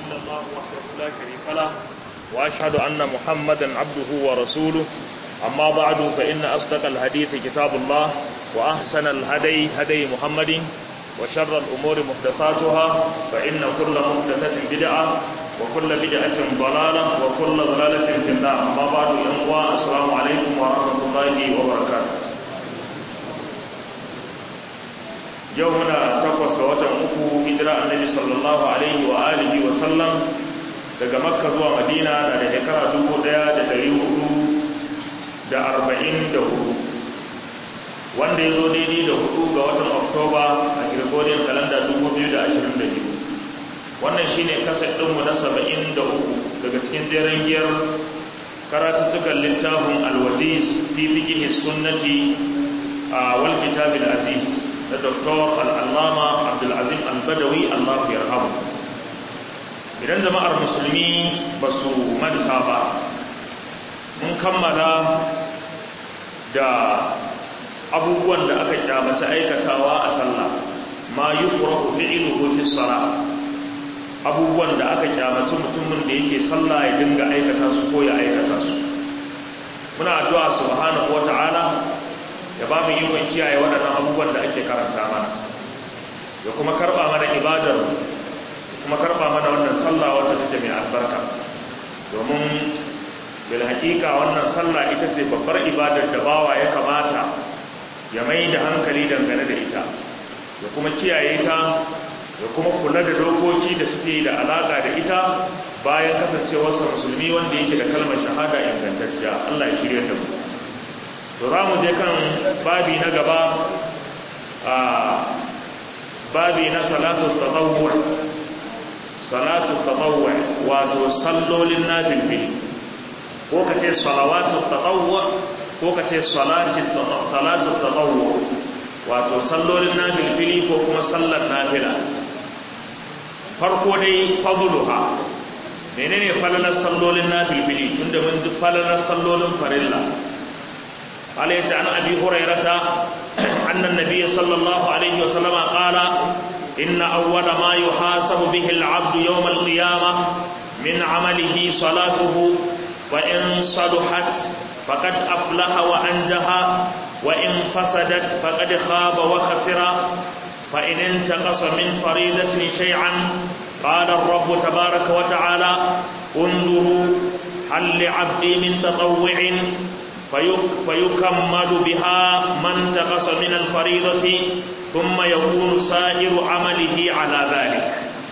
إلا الله وحده لا شريك له وأشهد أن محمدا عبده ورسوله أما بعد فإن أصدق الحديث كتاب الله وأحسن الهدي هدي محمد وشر الأمور محدثاتها فإن كل محدثة بدعة وكل بدعة ضلالة وكل ضلالة في النار أما بعد ينقوى السلام عليكم ورحمة الله وبركاته يومنا تقوى سلوة أكو هجرة النبي صلى الله عليه وآله وسلم daga makka zuwa madina na da shekara dubu ɗaya da dari hudu da arba'in da hudu wanda ya zo daidai da hudu ga watan oktoba a gregorian calendar dubu biyu da ashirin da biyu wannan shine kasar ɗinmu na saba'in da uku daga cikin jeren giyar karatuttukan littafin alwajiz fi fikihi sunnati a wal kitabil aziz da doktor al'allama abdulazim al-badawi allahu yarhamu idan jama'ar musulmi ba su manta ba mun kammala da abubuwan da aka kyamata aikatawa a sallah ma yi ƙurahu fi'iluhu fi sala abubuwan da aka kyamaci mutumin da yake sallah ya dinga aikata su ko ya aikata su muna addu'a subhanahu wata'ala ya ba mu ikon kiyaye waɗannan abubuwan da ake karanta mana ya kuma karɓa mana ibadar kuma karba mana wannan sallah wacce take mai albarka domin bil haƙiƙa wannan sallah ita ce babbar ibadar da bawa ya kamata ya mai da hankali dangane da ita ya kuma kiyaye ta ya kuma kula da dokoki da suke da alaƙa da ita bayan kasancewarsa musulmi wanda yake da kalmar shahada ingantacciya Allah ya shirya da mu to za mu je kan babi na gaba a babi na salatu tatawwur salatu tatawwa wato sallolin nafilfili ko ka ce salawatu tatawwa ko ka ce salatu tatawwa wato sallolin nafilfili ko kuma sallar nafila farko dai fadluha menene falalar sallolin nafilfili tunda mun ji falalar sallolin farilla عليه عن أبي هريرة أن النبي صلى الله عليه وسلم قال إن أول ما يحاسب به العبد يوم القيامة من عمله صلاته وإن صلحت فقد أفلح وأنجح وإن فسدت فقد خاب وخسر فإن انتقص من فريضة شيئا قال الرب تبارك وتعالى انظروا هل لعبدي من تطوع فيكمل بها ما انتقص من الفريضة ثم يكون سائر عمله على ذلك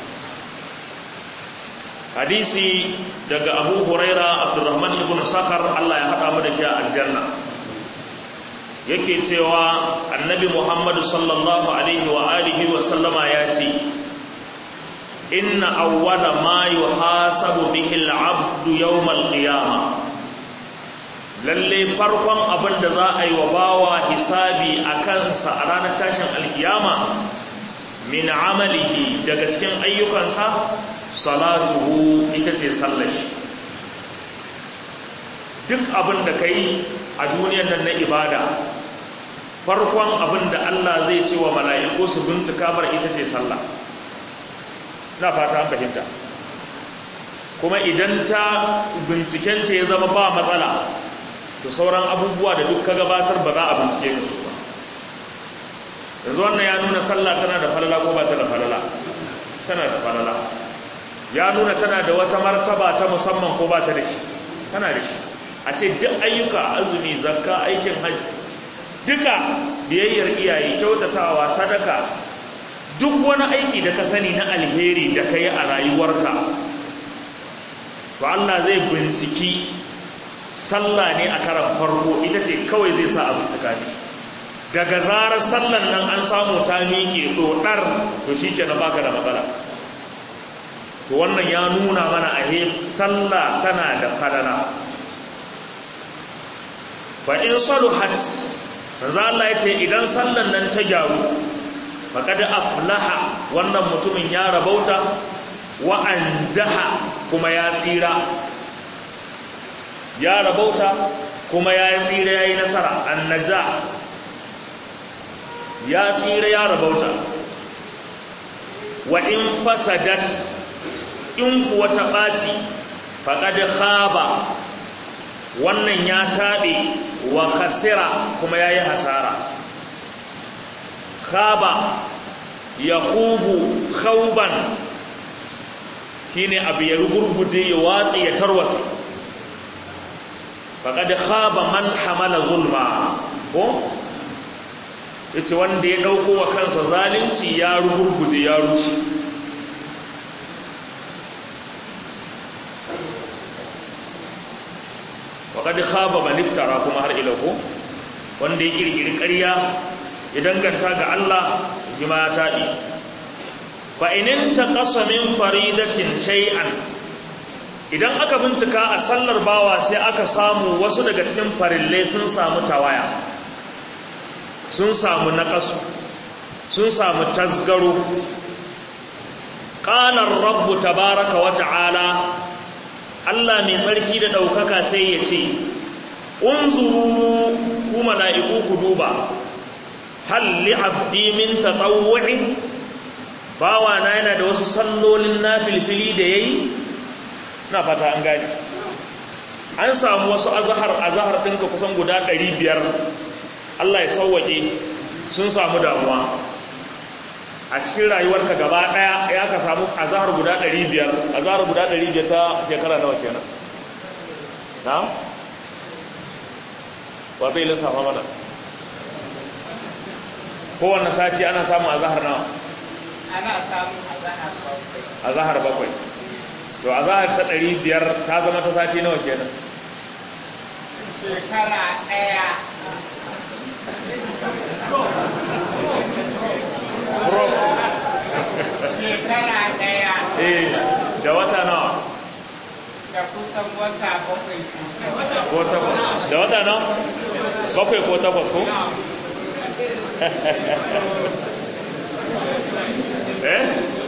hadisi daga abu huraira abdurrahman ibn sakhar Allah ya haɗa mu da shi a aljanna yake cewa annabi muhammadu sallallahu alaihi wa alihi wa sallama ya ce inna awwala ma yuhasabu bihi al-abdu yawm al-qiyamah lalle farkon abin da za a yi wa bawa hisabi a kansa a ranar tashin alkiyama min amalihi daga cikin ayyukansa salatuhu ita ce sallashi duk abin da ka yi a duniyar nan na ibada farkon abin da Allah zai ce wa mala'iku su bincika bar ita ce sallah na fata an fahimta kuma idan ta bincikenta ya zama ba matsala to sauran abubuwa da duk ka gabatar ba za a bincike su ba yanzu wannan ya nuna sallah tana da falala ko ba ta da falala tana da falala ya nuna tana da wata martaba ta musamman ko ba ta da shi tana da shi a ce duk ayyuka azumi zakka aikin hajji duka biyayyar iyaye kyautatawa sadaka duk wani aiki da ka sani na alheri da ka yi a rayuwarka to Allah zai binciki sallah ne a karan farko ita ce kawai zai sa a bincika ne daga zarar sallan nan an samu ta miƙe ɗoɗar to shi ke na baka da matsala to wannan ya nuna mana a he sallah tana da falala ba in saluhat manzo Allah ya ce idan sallan nan ta gyaru faqad aflaha wannan mutumin ya rabauta wa anjaha kuma ya tsira ya rabauta kuma ya tsira ya yi nasara annaja ya tsira ya rabauta wa in fasadat in kuwa ta ɓaci faƙad khaba wannan ya taɓe wa khasira kuma ya yi hasara khaba ya hubu khauban shi ne abu ya rugurguje ya watsi ya tarwata faƙad khaba man hamala zulma ko yace wanda ya ɗauko wa kansa zalunci ya rugurguje ya rushe waƙad khaba man iftara kuma har ila ko wanda ya kirkiri ƙarya ya danganta ga Allah jima ya taɗi fa'inin ta ƙasa min faridatin shay'an idan aka bincika a sallar bawa sai aka samu wasu daga cikin farillai sun samu tawaya sun samu naƙasu sun samu tasgaro ƙalar rabbu tabaraka wa ta'ala Allah mai tsarki da ɗaukaka sai ya ce unzuru ku mala'iku ku duba hal li abdi min tatawwu'in bawa na yana da wasu sallolin nafilfili da yayi na fata an gani an samu wasu azhar azhar ɗinka kusan guda 500 Allah ya sauwaƙe sun samu damuwa a cikin rayuwarka gaba ɗaya ya ka samu azahar guda 500 azahar guda 500 ta shekara nawa kenan na? wa zai lissafa mana kowanne sati ana samun azahar nawa? ana samun azahar bakwai azahar bakwai to azahar ta 500 ta zama ta sati nawa kenan shekara ɗaya shekara ɗaya eh da wata nawa da kusan wata bakwai ko takwas da wata nawa bakwai ko takwas ko eh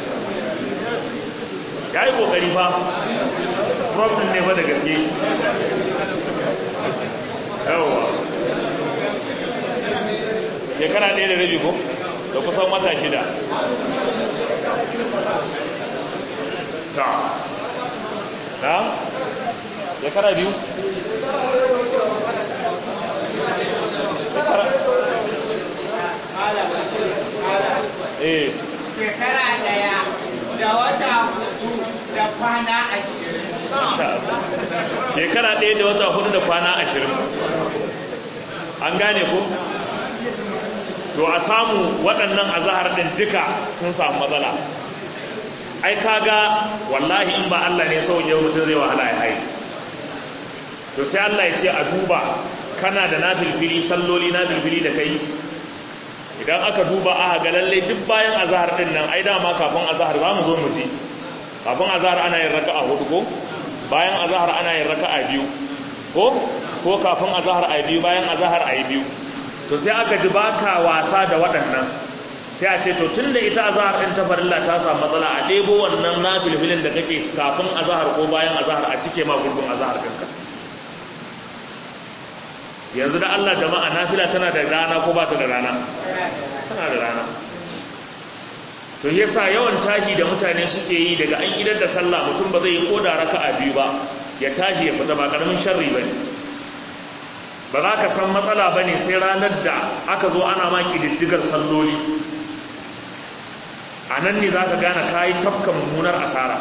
ya yi kokari fa problem ne fa da gaske yawwa shekara ɗaya da rabi ko da kusan wata shida ta na shekara biyu shekara eh shekara ɗaya da wata hudu da kwana ashirin shekara ɗaya da wata hudu da kwana ashirin an gane ko to a samu waɗannan azahar ɗin duka sun samu matsala ai kaga wallahi in ba Allah ne sauye mutum zai wahala ya haye to sai Allah ya ce a duba kana da nafilfili salloli nafilfili da kai idan aka duba aka ga lalle duk bayan azahar ɗin nan ai dama kafin azahar za mu zo mu ji kafin azahar ana yin raka'a hudu ko bayan azahar ana yin raka'a biyu ko ko kafin azahar a biyu bayan azahar a biyu to sai aka ji baka wasa da waɗannan sai a ce to tun da ita azahar ɗin ta farilla ta samu matsala a ɗebo wannan na filfilin da kake kafin azahar ko bayan azahar a cike ma gurbin azahar ɗinka yanzu da Allah jama'a nafila tana da rana ko ba ta da rana tana da rana to yasa yawan tashi da mutane suke yi daga an idar da sallah mutum ba zai yi ko da raka'a biyu ba ya tashi ya fita ba karamin sharri bane ba za ka san matsala ba ne sai ranar da aka zo ana ma ƙididdigar salloli a nan ne za ka gane kayi tafka mummunar asara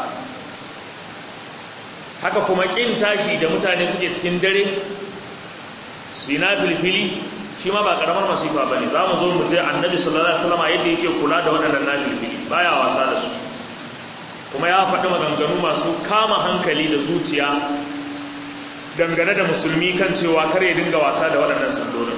haka kuma ƙin tashi da mutane suke cikin dare su yi na filfili shi ma ba ƙaramar masifa ba ne za mu zo mu je annabi sallallahu alaihi wasallam yadda yake kula da waɗannan na filfili baya wasa da su kuma ya faɗi maganganu masu kama hankali da zuciya dangane da musulmi kan cewa kar ya dinga wasa da waɗannan sallolin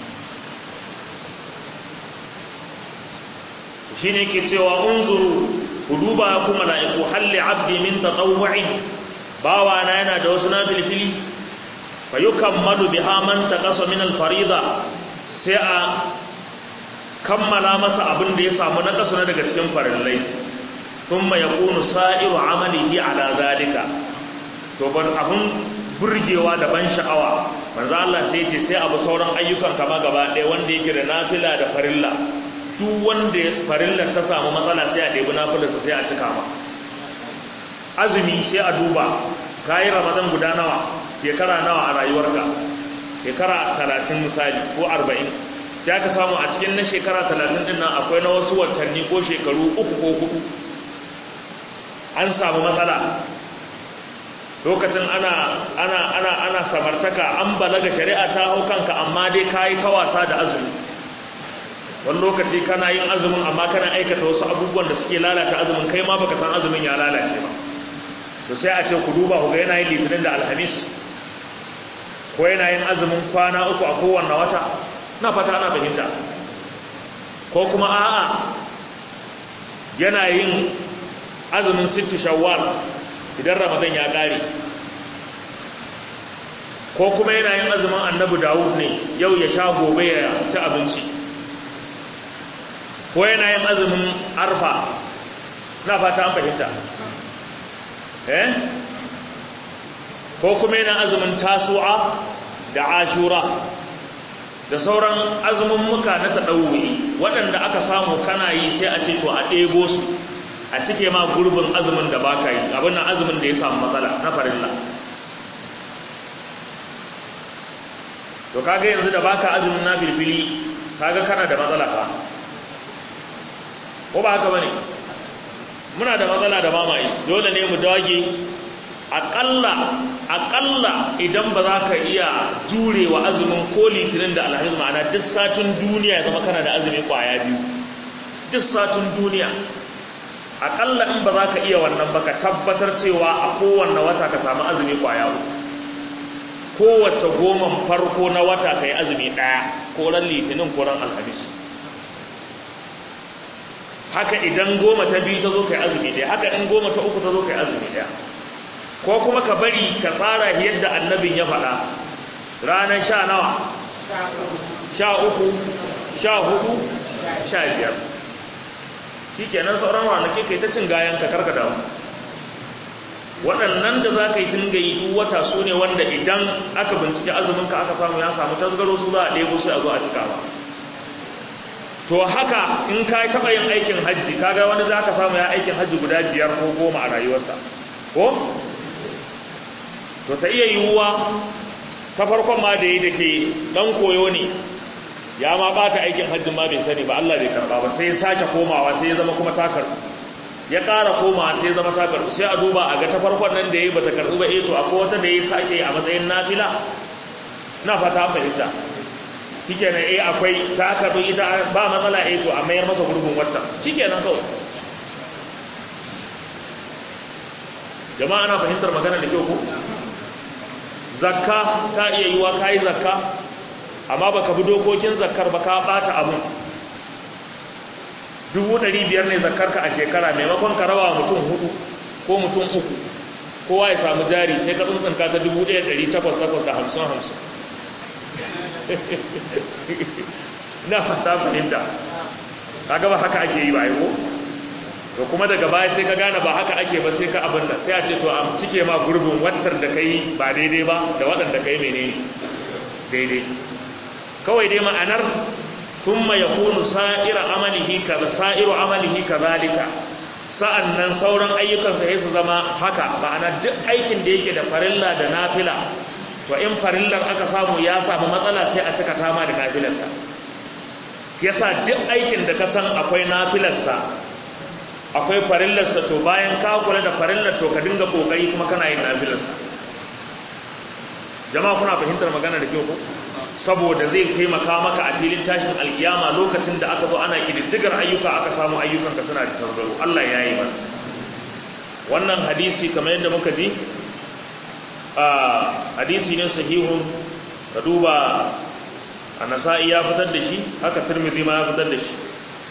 shi ne ke cewa unzuru ku duba ku mala'iku halli abdi min tatawwu'in bawa na yana da wasu nafilfili fa yukammalu biha man taqasa min al-farida sai a kammala masa abin da ya samu na kasu na daga cikin farillai thumma yakunu sa'iru amalihi ala zalika to ban abun burgewa da ban sha'awa manzo Allah sai ce sai abu sauran ayyukan kama gaba ɗaya wanda yake da nafila da farilla duk wanda farillar ta samu matsala sai a ɗebi nafilarsa sai a cika ma azumi sai a duba ka yi ramadan guda nawa shekara nawa a rayuwarka shekara talatin misali ko arba'in sai aka samu a cikin na shekara talatin din nan akwai na wasu watanni ko shekaru uku ko hudu an samu matsala lokacin ana ana ana ana samartaka an balaga shari'a ta hau kanka amma dai kayi ta wasa da azumi wani lokaci kana yin azumin amma kana aikata wasu abubuwan da suke lalata azumin kai ma baka san azumin ya lalace ba to sai a ce ku duba ku ga yana yin litinin da alhamis ko yana yin azumin kwana uku a kowanne wata na fata ana fahimta ko kuma a'a yana yin azumin sittu shawwal idan ramadan ya kare ko kuma yana yin azumin annabi dawud ne yau ya sha gobe ya ci abinci ko yana yin azumin arfa na fata an fahimta eh ko kuma yana azumin tasu'a da ashura da sauran azumin muka na taɗauwi waɗanda aka samu kana yi sai a ce to a ɗebo su a cike ma gurbin azumin da baka yi abin nan azumin da ya samu matsala na farilla to kaga yanzu da baka azumin na filfili kaga kana da matsala fa ko ba haka bane muna da matsala da mamaye dole ne mu dage aƙalla aƙalla idan ba za ka iya jurewa azumin ko litinin da alhamis ma'ana duk satin duniya ya zama kana da azumi ƙwaya biyu duk satin duniya aƙalla in ba za ka iya wannan ba ka tabbatar cewa a kowanne wata ka samu azumi ƙwaya uku kowace goman farko na wata ka yi azumi ɗaya ko ran litinin ko ran alhamis haka idan goma ta biyu ta zo ka yi azumi ɗaya haka in goma ta uku ta zo ka yi azumi ɗaya ko kuma ka bari ka tsara yadda annabin ya faɗa ranar sha nawa sha uku sha hudu sha biyar shi kenan sauran ranake kai ta cin gayan ka karka damu waɗannan da za ka yi tunga yi duk wata su ne wanda idan aka bincike azuminka aka samu ya samu tasgaro su za a ɗebo sai a zo a cika ba to haka in ka taɓa yin aikin hajji kaga wani za ka samu ya aikin hajji guda biyar ko goma a rayuwarsa ko to ta iya yiwuwa ta farkon ma da yi da ke ɗan koyo ne ya ma ɓata aikin hajji ma bai sani ba Allah bai karɓa ba sai ya sake komawa sai ya zama kuma ta karɓu ya ƙara komawa sai ya zama ta karɓu sai a duba a ga ta farkon nan da ya yi ba ta karɓu ba eto akwai wata da ya sake a matsayin nafila na fata fahimta shikenan eh akwai ta karɓi ita ba matsala eto a mayar masa gurbin waccan shikenan kawai jama'a na fahimtar magana da kyau ko zakka ta iya yiwa kayi zakka amma baka bi dokokin zakkar ba ka bata abun dubu ɗari biyar ne zakkarka a shekara maimakon ka rawa mutum hudu ko mutum uku kowa ya samu jari sai ka tsuntsunka ta dubu ɗaya ɗari takwas takwas da hamsin hamsin na fata fahimta ka gaba haka ake yi ba ko to kuma daga baya sai ka gane ba haka ake ba sai ka abin da sai a ce to a cike ma gurbin waccar da kai ba daidai ba da waɗanda kai menene daidai kawai dai ma'anar thumma yakunu sa'ira amalihi kaza sa'iru amalihi kadhalika sa'annan sauran ayyukansa sai su zama haka ma'ana duk aikin da yake da farilla da nafila to in farillar aka samu ya samu matsala sai a cika tama da nafilarsa yasa duk aikin da ka san akwai nafilarsa akwai farillarsa to bayan ka kula da farillar to ka dinga kokari kuma kana yin nafilarsa jama'a kuna fahimtar magana da kyau ko saboda zai taimaka maka a filin tashin alkiyama lokacin da aka zo ana kididdigar ayyuka aka samu ayyukanka suna da tasgaro Allah ya yi mana wannan hadisi kamar yadda muka ji a hadisi ne sahihun ka duba a nasa'i ya fitar da shi haka turmidi ma ya fitar da shi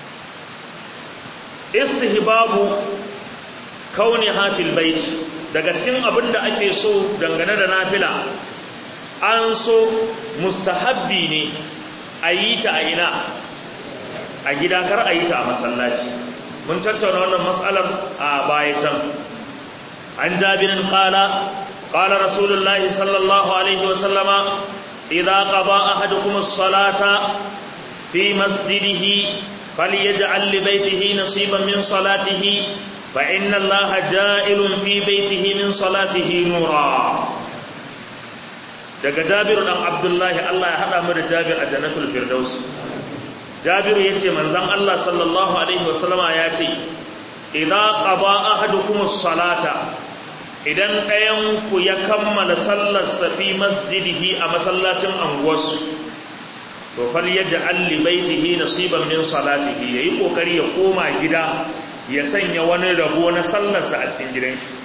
istihbabu kauni hafil baiti daga cikin abin da ake so dangane da nafila an so mustahabbi ne a yi ta a ina a gida kar a yi ta a masallaci mun tattauna wannan matsalar a baya can an jabirin kala kala rasulullahi sallallahu alaihi wasallama idan qada ahadukum as-salata fi masjidihi falyaj'al li baytihi nasiban min salatihi fa inna allaha ja'ilun fi baitihi min salatihi nura daga jabiru dan abdullahi Allah ya hada mu da jabir a jannatul firdaus jabiru yace manzon Allah sallallahu alaihi wasallama ya ce idza qada ahadukum as-salata idan ɗayan ku ya kammala sallar safi masjidihi a masallacin anguwarsu to fal yaj'al li baitihi nasiban min salatihi yayi kokari ya koma gida ya sanya wani rabo na sallarsa a cikin gidan shi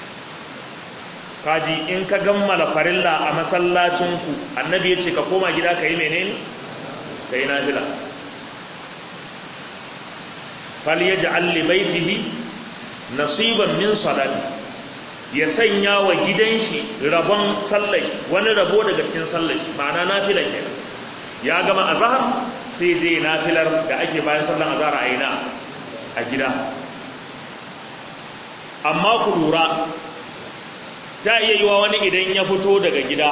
kaji in ka gammala farilla a masallacin ku annabi ya ce ka koma gida ka yi menene ka yi nafila fal yaj'al li baitihi nasiban min salati ya sanya wa gidan shi rabon sallar wani rabo daga cikin sallar shi ma'ana nafila kenan ya gama azhar sai je nafilar da ake bayan sallar azhar a ina a gida amma ku lura ta iya yiwa wani idan ya fito daga gida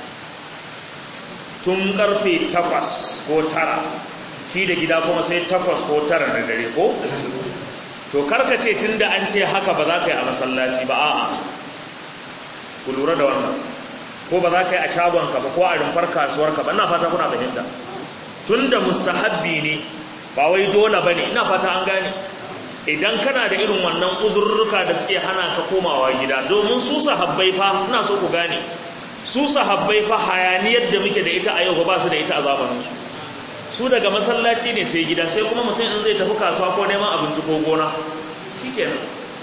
tun karfe takwas ko tara shi da gida kuma sai takwas ko tara na dare ko to karkace tun da an ce haka ba za ka yi a masallaci ba a'a ku lura da wannan ko ba za ka yi a shagonka ba ko a rumfar kasuwarka ba ina fata kuna fahimta tun da mustahabbi ne ba wai dole ba ne ina fata an gane idan kana da irin wannan uzurruka da suke hana ka komawa gida domin su sahabbai fa ina so ku gane su sahabbai fa hayaniyar da muke da ita a yau ba su da ita a zamaninsu su daga masallaci ne sai gida sai kuma mutum in zai tafi kasuwa ko neman abinci ko gona shikenan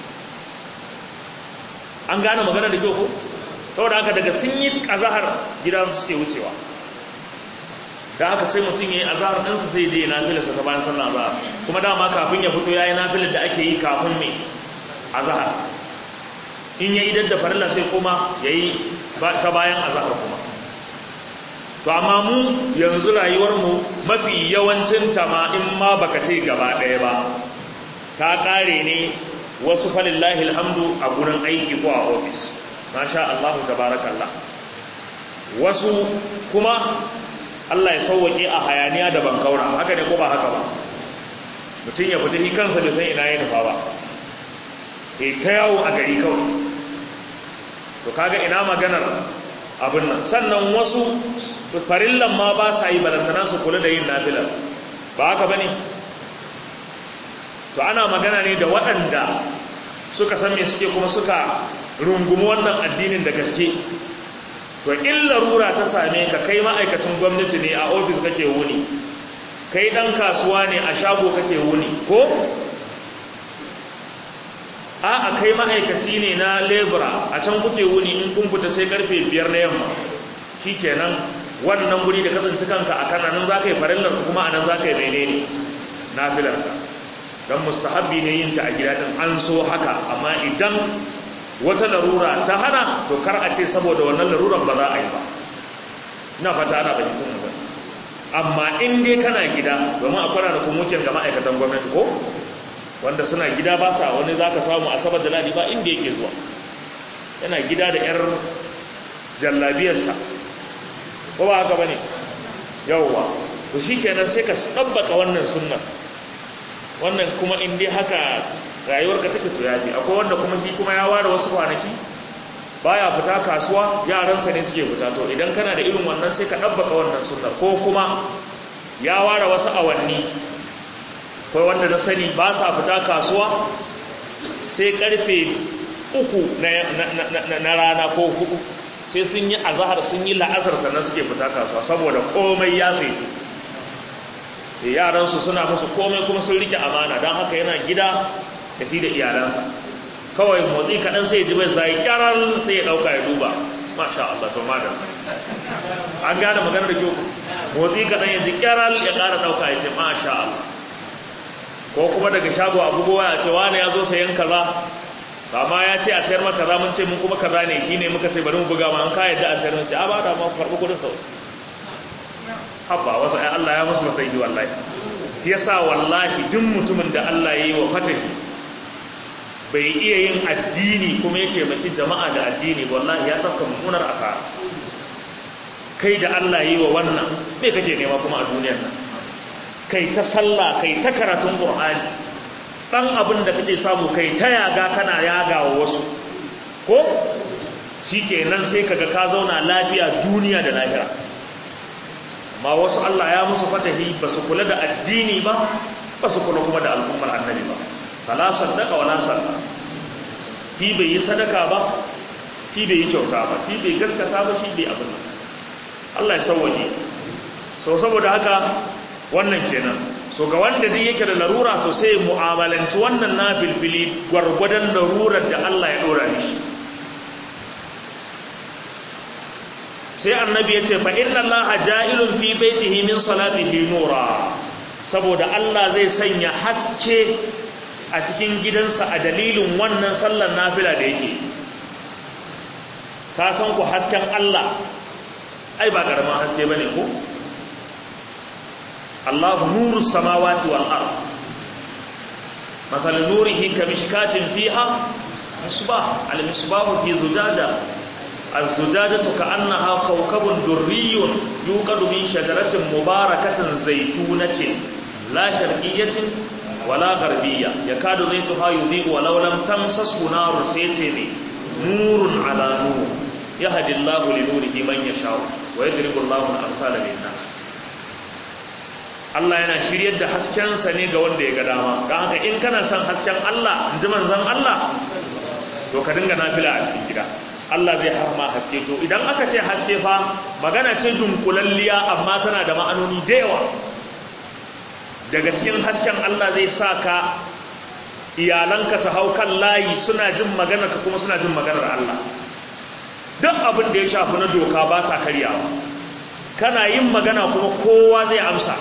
an gane magana da kyau ko saboda haka daga sun yi azahar gidan suke wucewa da haka sai mutum ya yi azahar ɗinsa sai je nafilarsa ta bayan sallah azahar kuma dama kafin ya fito ya yi nafilar da ake yi kafin mai azahar in ya idar da farilla sai kuma ya yi ta bayan azahar kuma to amma mu yanzu rayuwarmu mafi yawancin ta ma in ma baka ce gaba ɗaya ba ta ƙare ne wasu falillahi alhamdu a gurin aiki ko a ofis masha Allah tabarakallah wasu kuma Allah ya sauwake a hayaniya da bankaura haka ne ko ba haka ba mutum ya fita ni kansa da san ina ya nufa ba e ta yawo a gari kawai to kaga ina maganar abin nan sannan wasu farillan ma ba sa yi balantana su kula da yin nafilar ba haka ba ne to ana magana ne da waɗanda suka san me suke kuma suka rungumi wannan addinin da gaske to in larura ta same ka kai ma'aikacin gwamnati ne a ofis kake wuni kai ɗan kasuwa ne a shago kake wuni ko a a kai ma'aikaci ne na lebura a can kuke wuni in kun fita sai karfe biyar na yamma shi kenan wannan guri da kasance kanka a kan nan za ka yi farillar kuma a nan za ka yi menene na filarka don mustahabbi ne yin ta a gida ɗin an so haka amma idan wata larura ta hana to kar a ce saboda wannan larurar ba za a yi ba ina fata ana fahimtar magana amma in dai kana gida domin akwai ranakun wucin ga ma'aikatan gwamnati ko wanda suna gida ba sa wani za ka samu asabar da ladi ba inda yake zuwa yana gida da 'yar jallabiyarsa ko ba haka ba ne yauwa to shi kenan sai ka tsabbaka wannan sunnar wannan kuma in dai haka rayuwarka take to yafi akwai wanda kuma shi kuma ya ware wasu kwanaki baya fita kasuwa yaransa ne suke fita to idan kana da irin wannan sai ka dabbaka wannan sunnar ko kuma ya ware wasu awanni kai wanda na sani ba sa fita kasuwa sai karfe uku na rana ko hudu sai sun yi azahar sun yi la'asar sannan suke fita kasuwa saboda komai ya saitu yaransu suna musu komai kuma sun rike amana don haka yana gida tafi da iyalansa kawai motsi kaɗan sai ji bai sai kyarar sai ya ɗauka ya duba masha Allah to madan an gane magana da kyau motsi kaɗan ya ji kyarar ya ƙara ɗauka ya ce masha Allah ko kuma daga shago a bugowa ya ce wani ya zo sayan kaza ba ma ya ce a sayar maka kaza mun ce mun kuma kaza ne shi ne muka ce bari mu buga ma an ka yadda a sayar mun ce a ba da ma karɓi kuɗin kawai habba wasu ai Allah ya musu masai wallahi yasa wallahi duk mutumin da Allah ya yi wa fatahi bai iya yin addini kuma ya taimaki jama'a da addini wallahi ya tafka mummunar asara kai da Allah ya yi wa wannan me kake nema kuma a duniyar nan kai ta sallah kai ta karatun qur'ani ɗan abin da kake samu kai ta yaga kana yaga wa wasu ko shi kenan sai kaga ka zauna lafiya duniya da lahira amma wasu Allah ya musu fatahi ba su kula da addini ba ba su kula kuma da al'ummar annabi ba fala saddaka wala salla shi bai yi sadaka ba shi bai yi kyauta ba shi bai gaskata ba shi bai abin Allah ya sauwaje so saboda haka wannan kenan so ga wanda duk yake da larura to sai mu'amalanci wannan nafilfili gwargwadon larurar da Allah ya dora mishi sai annabi ya ce fa inna allaha ja'ilun fi baitihi min salatihi nura saboda Allah zai sanya haske a cikin gidansa a dalilin wannan sallar nafila da yake ka san ku hasken Allah ai ba karaman haske bane ko Allahu nuru samawati wal ard مثل نوره كمشكاة فيها مصباح المصباح في زجاجة الزجاجة كأنها كوكب دري يوقد من شجرة مباركة زيتونة لا شرقية ولا غربية يكاد زيتها يضيء ولو لم تمسسه نار سيتني نور على نور يهدي الله لنوره من يشاء ويضرب الله الأمثال للناس Allah yana shiryar da haskensa ne ga wanda ya ga dama don haka in kana son hasken Allah in ji manzan Allah to ka dinga nafila a cikin gida Allah zai harma haske to idan aka ce haske fa magana ce dunkulalliya amma tana da ma'anoni da yawa daga cikin hasken Allah zai sa ka iyalanka su hau kan layi suna jin maganar ka kuma suna jin maganar Allah duk abin da ya shafi na doka ba sa karyawa kana yin magana kuma kowa zai amsa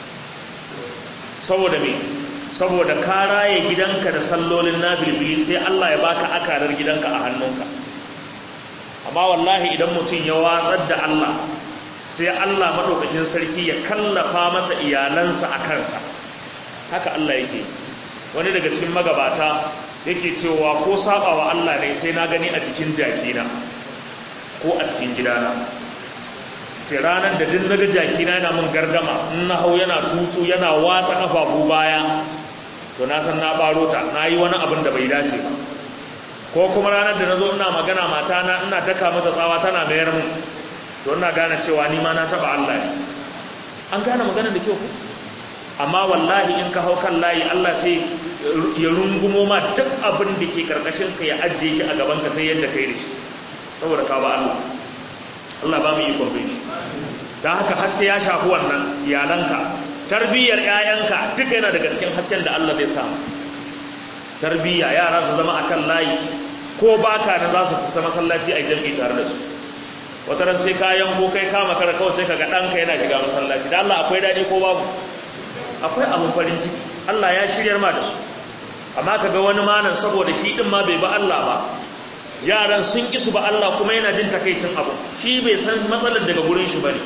saboda me saboda ka raye gidanka da sallolin nafilfili sai Allah ya baka akarar gidanka a hannunka amma wallahi idan mutum ya watsar da Allah sai Allah madaukakin sarki ya kallafa masa iyalansa a kansa haka Allah yake wani daga cikin magabata yake cewa ko sabawa Allah ne sai na gani a cikin jakina ko a cikin gidana ce ranar da duk naga jakina yana min gardama in na hau yana tutsu yana watsa kafafu baya to na san na baro ta na yi wani abin da bai dace ba ko kuma ranar da na zo ina magana mata na ina daka mata tsawa tana mayar min to ina gane cewa ni ma na taba Allah ne an gane magana da kyau amma wallahi in ka hau kan layi Allah sai ya rungumo ma duk abin da ke karkashin ka ya ajiye shi a gaban ka sai yadda kai da shi saboda ka ba Allah Allah ba mu ikon bin shi don haka haske ya shafi wannan iyalanka tarbiyyar 'ya'yanka duka yana daga cikin hasken da Allah zai samu tarbiyya yara su zama akan layi ko baka da za su fita masallaci a jam'i tare da su wata ran sai kayan ko kai kama kara kawai sai kaga ɗanka yana shiga masallaci da Allah akwai daɗi ko babu akwai abin farin ciki Allah ya shiryar ma da su amma kaga wani manan saboda shi din ma bai ba Allah ba yaran sun isu ba Allah kuma yana jin takaicin abu shi bai san matsalar daga gurin shi bane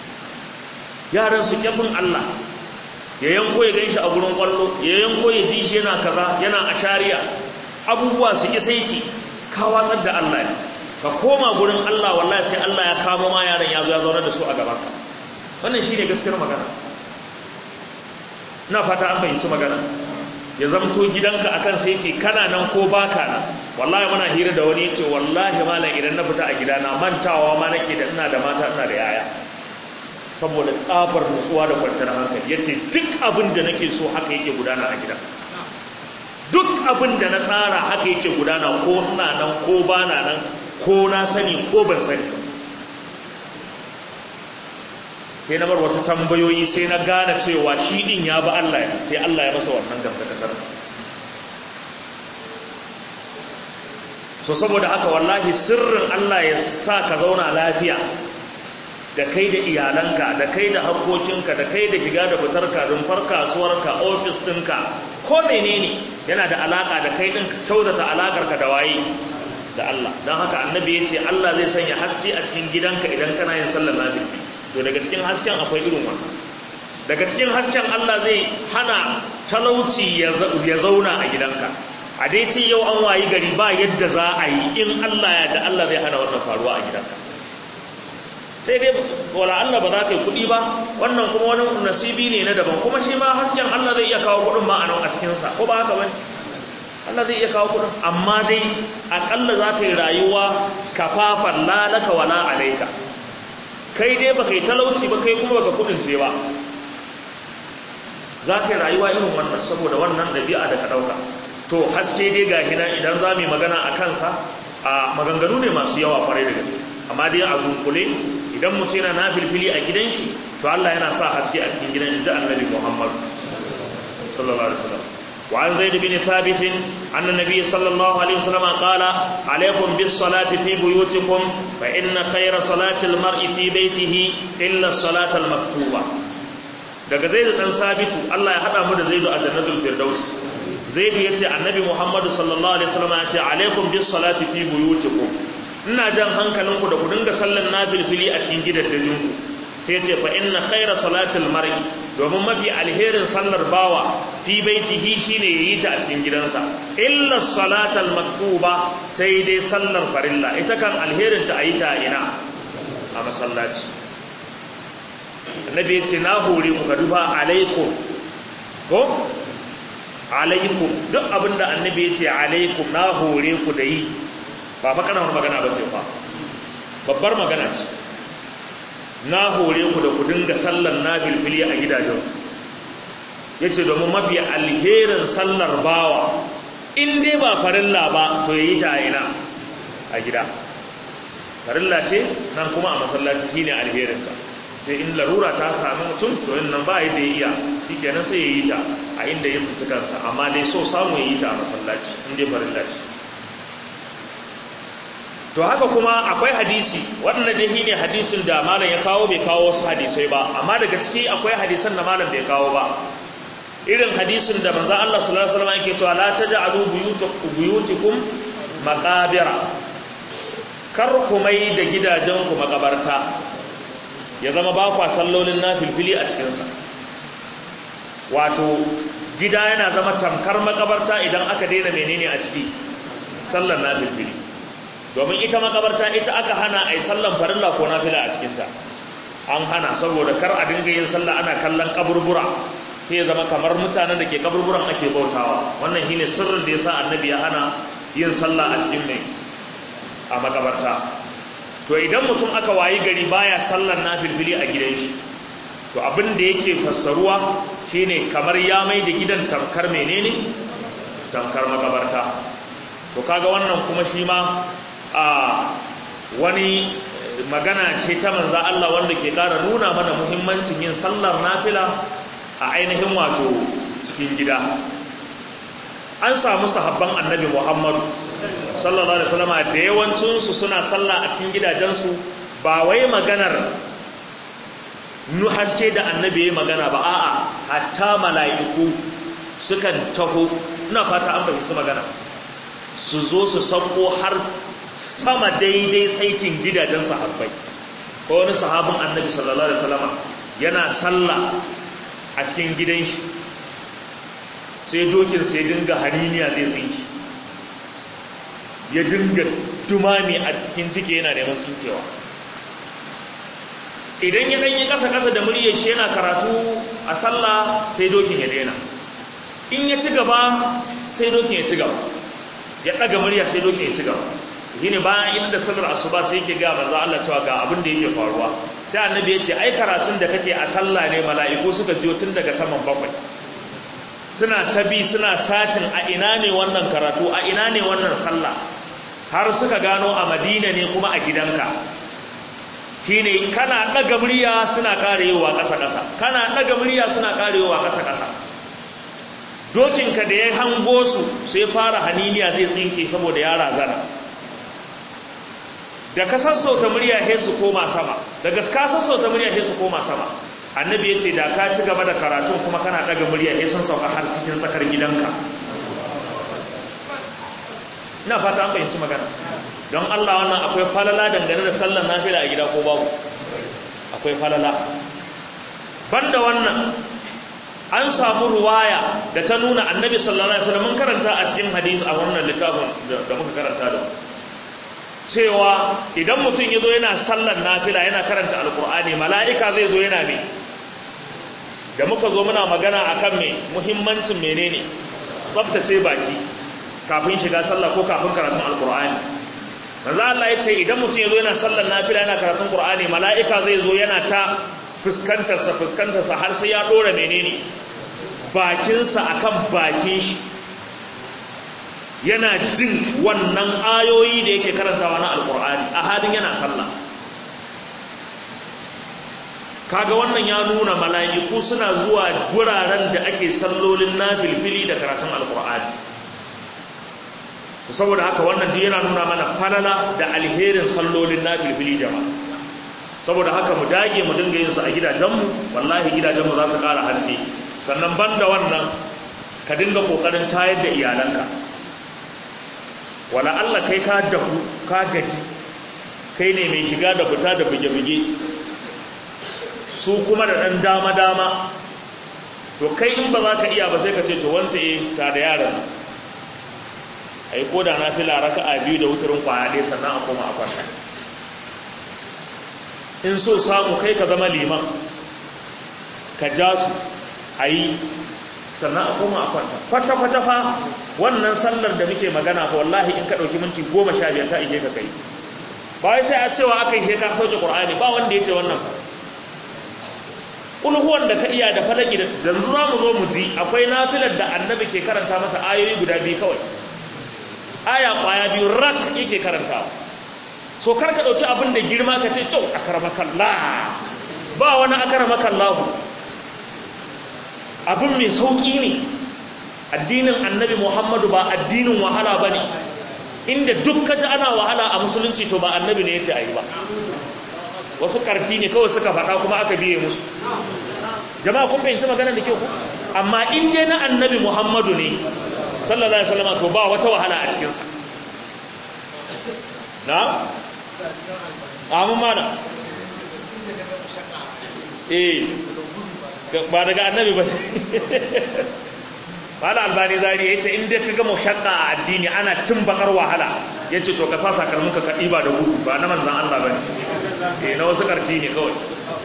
yaran su kyafin Allah ya yanko ya ganshi a gurin kwallo ya yanko ya ji shi yana kaza yana ashariya abubuwa su ki saiti ka watsar da Allah ne ka koma gurin Allah wallahi sai Allah ya kamo ma yaran ya zo ya zauna da su a gaban ka wannan shine gaskiyar magana ina fata an fahimci magana ya zamto gidanka akan sai ce kana nan ko baka nan wallahi muna hira da wani yace wallahi malam idan na fita a gidana mantawa ma nake da ina da mata ina da yaya saboda tsafar nutsuwa da kwanciyar hankali yace duk abin da nake so haka yake gudana a gida duk abin da na tsara haka yake gudana ko ina nan ko bana nan ko na sani ko ban sani sai na bar wasu tambayoyi sai na gane cewa shi din ya ba Allah ya sai Allah ya masa wannan dangantakar so saboda haka wallahi sirrin Allah ya sa ka zauna lafiya da kai da iyalanka da kai da harkokinka da kai da shiga da fitarka rumfar kasuwarka ofis ɗinka ko menene yana da alaka da kai ɗin kyautata alakarka da waye da Allah don haka annabi ya ce Allah zai sanya haske a cikin gidanka idan kana yin sallar nafi to daga cikin hasken akwai irin wannan daga cikin hasken Allah zai hana talauci ya zauna a gidanka a dai ce yau an wayi gari ba yadda za a yi in Allah ya da Allah zai hana wannan faruwa a gidanka sai dai wala Allah ba za ka yi kuɗi ba wannan kuma wani nasibi ne na daban kuma shi ma hasken Allah zai iya kawo kuɗin ma a nan a cikinsa ko ba haka ba Allah zai iya kawo kuɗin amma dai aƙalla za ka yi rayuwa kafafan lalaka wala alaika kai dai ba kai talauci ba kai kuma baka kuɗin ce ba za ka yi rayuwa irin wannan saboda wannan ɗabi'a da ka ɗauka to haske dai ga hina idan za mu yi magana a kansa a maganganu ne masu yawa kwarai da gaske amma dai a dunkule idan mutum yana na filfili a gidan shi to Allah yana sa haske a cikin gidan inji annabi Muhammad sallallahu alaihi wasallam wa an zaid bin thabit anna nabiy sallallahu alaihi wasallam qala alaykum bis salati fi buyutikum fa inna khayra salati al mar'i fi baytihi illa salata al maktuba daga zaid dan sabitu Allah ya hada mu da zaidu a jannatul firdaus zaidu yace annabi Muhammad sallallahu alaihi wasallam yace alaykum bis salati fi buyutikum ina jan hankalinku da ku dinga sallan nafilfili a cikin gidaddajinku sai ce fa inna khaira salatil mar'i domin mafi alherin sallar bawa fi baitihi shine yayi ta a cikin gidansa illa salatal maktuba sai dai sallar farilla ita kan alherin ta ayi ta ina a masallaci annabi ya ce na hore ku ka duba alaikum ko alaikum duk abinda annabi ya ce alaikum na hore ku da yi ba fa kana magana ba ce fa babbar magana ce na hore ku da ku dinga sallar nafilfili a gidajen ya ce domin mafi alherin sallar bawa in dai ba farilla ba to ya yi ta ina a gida farilla ce nan kuma a masallaci shine alherinta sai in larura ta sami mutum to yin nan ba yadda ya iya shi kenan sai ya yi ta a inda ya tsinci kansa amma dai so samu ya yi ta a masallaci in dai farilla ce to haka kuma akwai hadisi waɗanda dai shine hadisin da malam ya kawo bai kawo wasu hadisai ba amma daga ciki akwai hadisan da malam bai kawo ba irin hadisin da manzo Allah sallallahu alaihi wasallam yake cewa la taj'alu buyutikum maqabira kar ku mai da gidajen ku makabarta ya zama ba kwa sallolin nafilfili a cikin sa wato gida yana zama tamkar makabarta idan aka daina menene a ciki sallar nafilfili domin ita makabarta ita aka hana a yi sallan farilla ko nafila a cikinta an hana saboda kar a dinga yin sallah ana kallon kaburbura sai zama kamar mutanen da ke kaburburan ake bautawa wannan shine sirrin da yasa annabi ya hana yin sallah a cikin mai a makabarta to idan mutum aka wayi gari baya sallar nafilfili a gidan shi to abin da yake fassaruwa shine kamar ya mai da gidan tamkar menene tamkar makabarta to kaga wannan kuma shi ma a wani magana ce ta manza Allah wanda ke ƙara nuna mana muhimmancin yin sallar nafila a ainihin wato cikin gida an samu sahabban annabi Muhammadu sallallahu alaihi wasallam da yawancinsu suna sallah a cikin gidajensu ba wai maganar nu haske da annabi ya magana ba a'a hatta mala'iku sukan taho ina fata an fahimci magana su zo su sauko har sama daidai saitin gidajen sahabbai ko wani sahabin annabi sallallahu alaihi wasallam yana sallah a cikin gidan shi sai dokin sai dinga haniniya zai tsinki ya dinga dumami a cikin cike yana neman tsinkewa idan ya danyi kasa-kasa da muryar shi yana karatu a sallah sai dokin ya daina in ya ci gaba sai dokin ya ci gaba ya ɗaga murya sai dokin ya ci gaba shine bayan inda sallar asuba sai yake ga manzo Allah cewa ga abin da yake faruwa sai annabi ya ce ai karatun da kake a sallah ne mala'iku suka jiyo tun daga saman bakwai suna tabi suna satin a ina ne wannan karatu a ina ne wannan sallah har suka gano a Madina ne kuma a gidanka shine kana daga murya suna karewa ƙasa ƙasa kana daga murya suna karewa ƙasa ƙasa dokinka da ya hango su sai fara haniniya zai tsinke saboda ya razana da ka sassauta murya he su koma sama da gaska sassauta murya he su koma sama annabi ya ce da ka ci gaba da karatun kuma kana daga murya he sun sauka har cikin tsakar gidanka ina fata an fahimci magana don Allah wannan akwai falala dangane da sallar nafila a gida ko babu akwai falala banda wannan an samu ruwaya da ta nuna annabi sallallahu alaihi wasallam mun karanta a cikin hadisi a wannan littafin da muka karanta da cewa idan mutum ya zo yana sallar nafila yana karanta alkur'ani mala'ika zai zo yana me da muka zo muna magana akan me muhimmancin menene tsaftace baki kafin shiga sallah ko kafin karatun alkur'ani manzo Allah ya ce idan mutum ya zo yana sallar nafila yana karatun qur'ani mala'ika zai zo yana ta fuskantarsa fuskantarsa har sai ya dora menene bakinsa akan bakin shi yana jin wannan ayoyi da yake karantawa na alkur'ani a halin yana sallah kaga wannan ya nuna mala'iku suna zuwa guraren da ake sallolin nafilfili da karatun alkur'ani saboda haka wannan duk yana nuna mana falala da alherin sallolin nafilfili jama'a saboda haka mu dage mu dinga yin su a gidajenmu wallahi gidajenmu za su ƙara haske sannan banda wannan ka dinga kokarin tayar da iyalanka wala Allah kai ka dahu ka gaji kai ne mai shiga da fita da buge-buge su kuma da ɗan dama-dama to kai in ba za ka iya ba sai ka ce to wance e ta da yaran a yi koda na fila raka a biyu da wuturin kwaya ɗaya sannan a koma a kwanta in so samu kai ka zama liman ka ja su a yi sannan a koma a kwanta kwata-kwata fa wannan sallar da muke magana fa wallahi in ka ɗauki minti goma sha biyar ta ike ka kai ba wai sai a cewa aka yi ka sauke ƙur'ani ba wanda ya ce wannan ulhuwan da ka iya da falaki da yanzu za mu zo mu ji akwai nafilar da annabi ke karanta mata ayoyi guda biyu kawai aya kwaya biyu rak yake karantawa so kar ka ɗauki abin da girma ka ce to akaramakallah ba wani akaramakallahu abin mai sauƙi ne addinin annabi muhammadu ba addinin wahala ba ne inda duk ka ji ana wahala a musulunci to ba annabi ne ya ce a yi ba wasu ƙarfi ne kawai suka faɗa kuma aka biye musu jama'a kun fahimci magana da ke ku amma in dai na annabi muhammadu ne sallallahu alaihi wasallam to ba wata wahala a cikinsa na? amin mana eh ba daga annabi ba Mala albani zari ya ce inda ka gama shakka a addini ana cin bakar wahala ya ce to ka sa takalminka ka ɗiba da gudu ba na manzan Allah ba ne na wasu ƙarfi ne kawai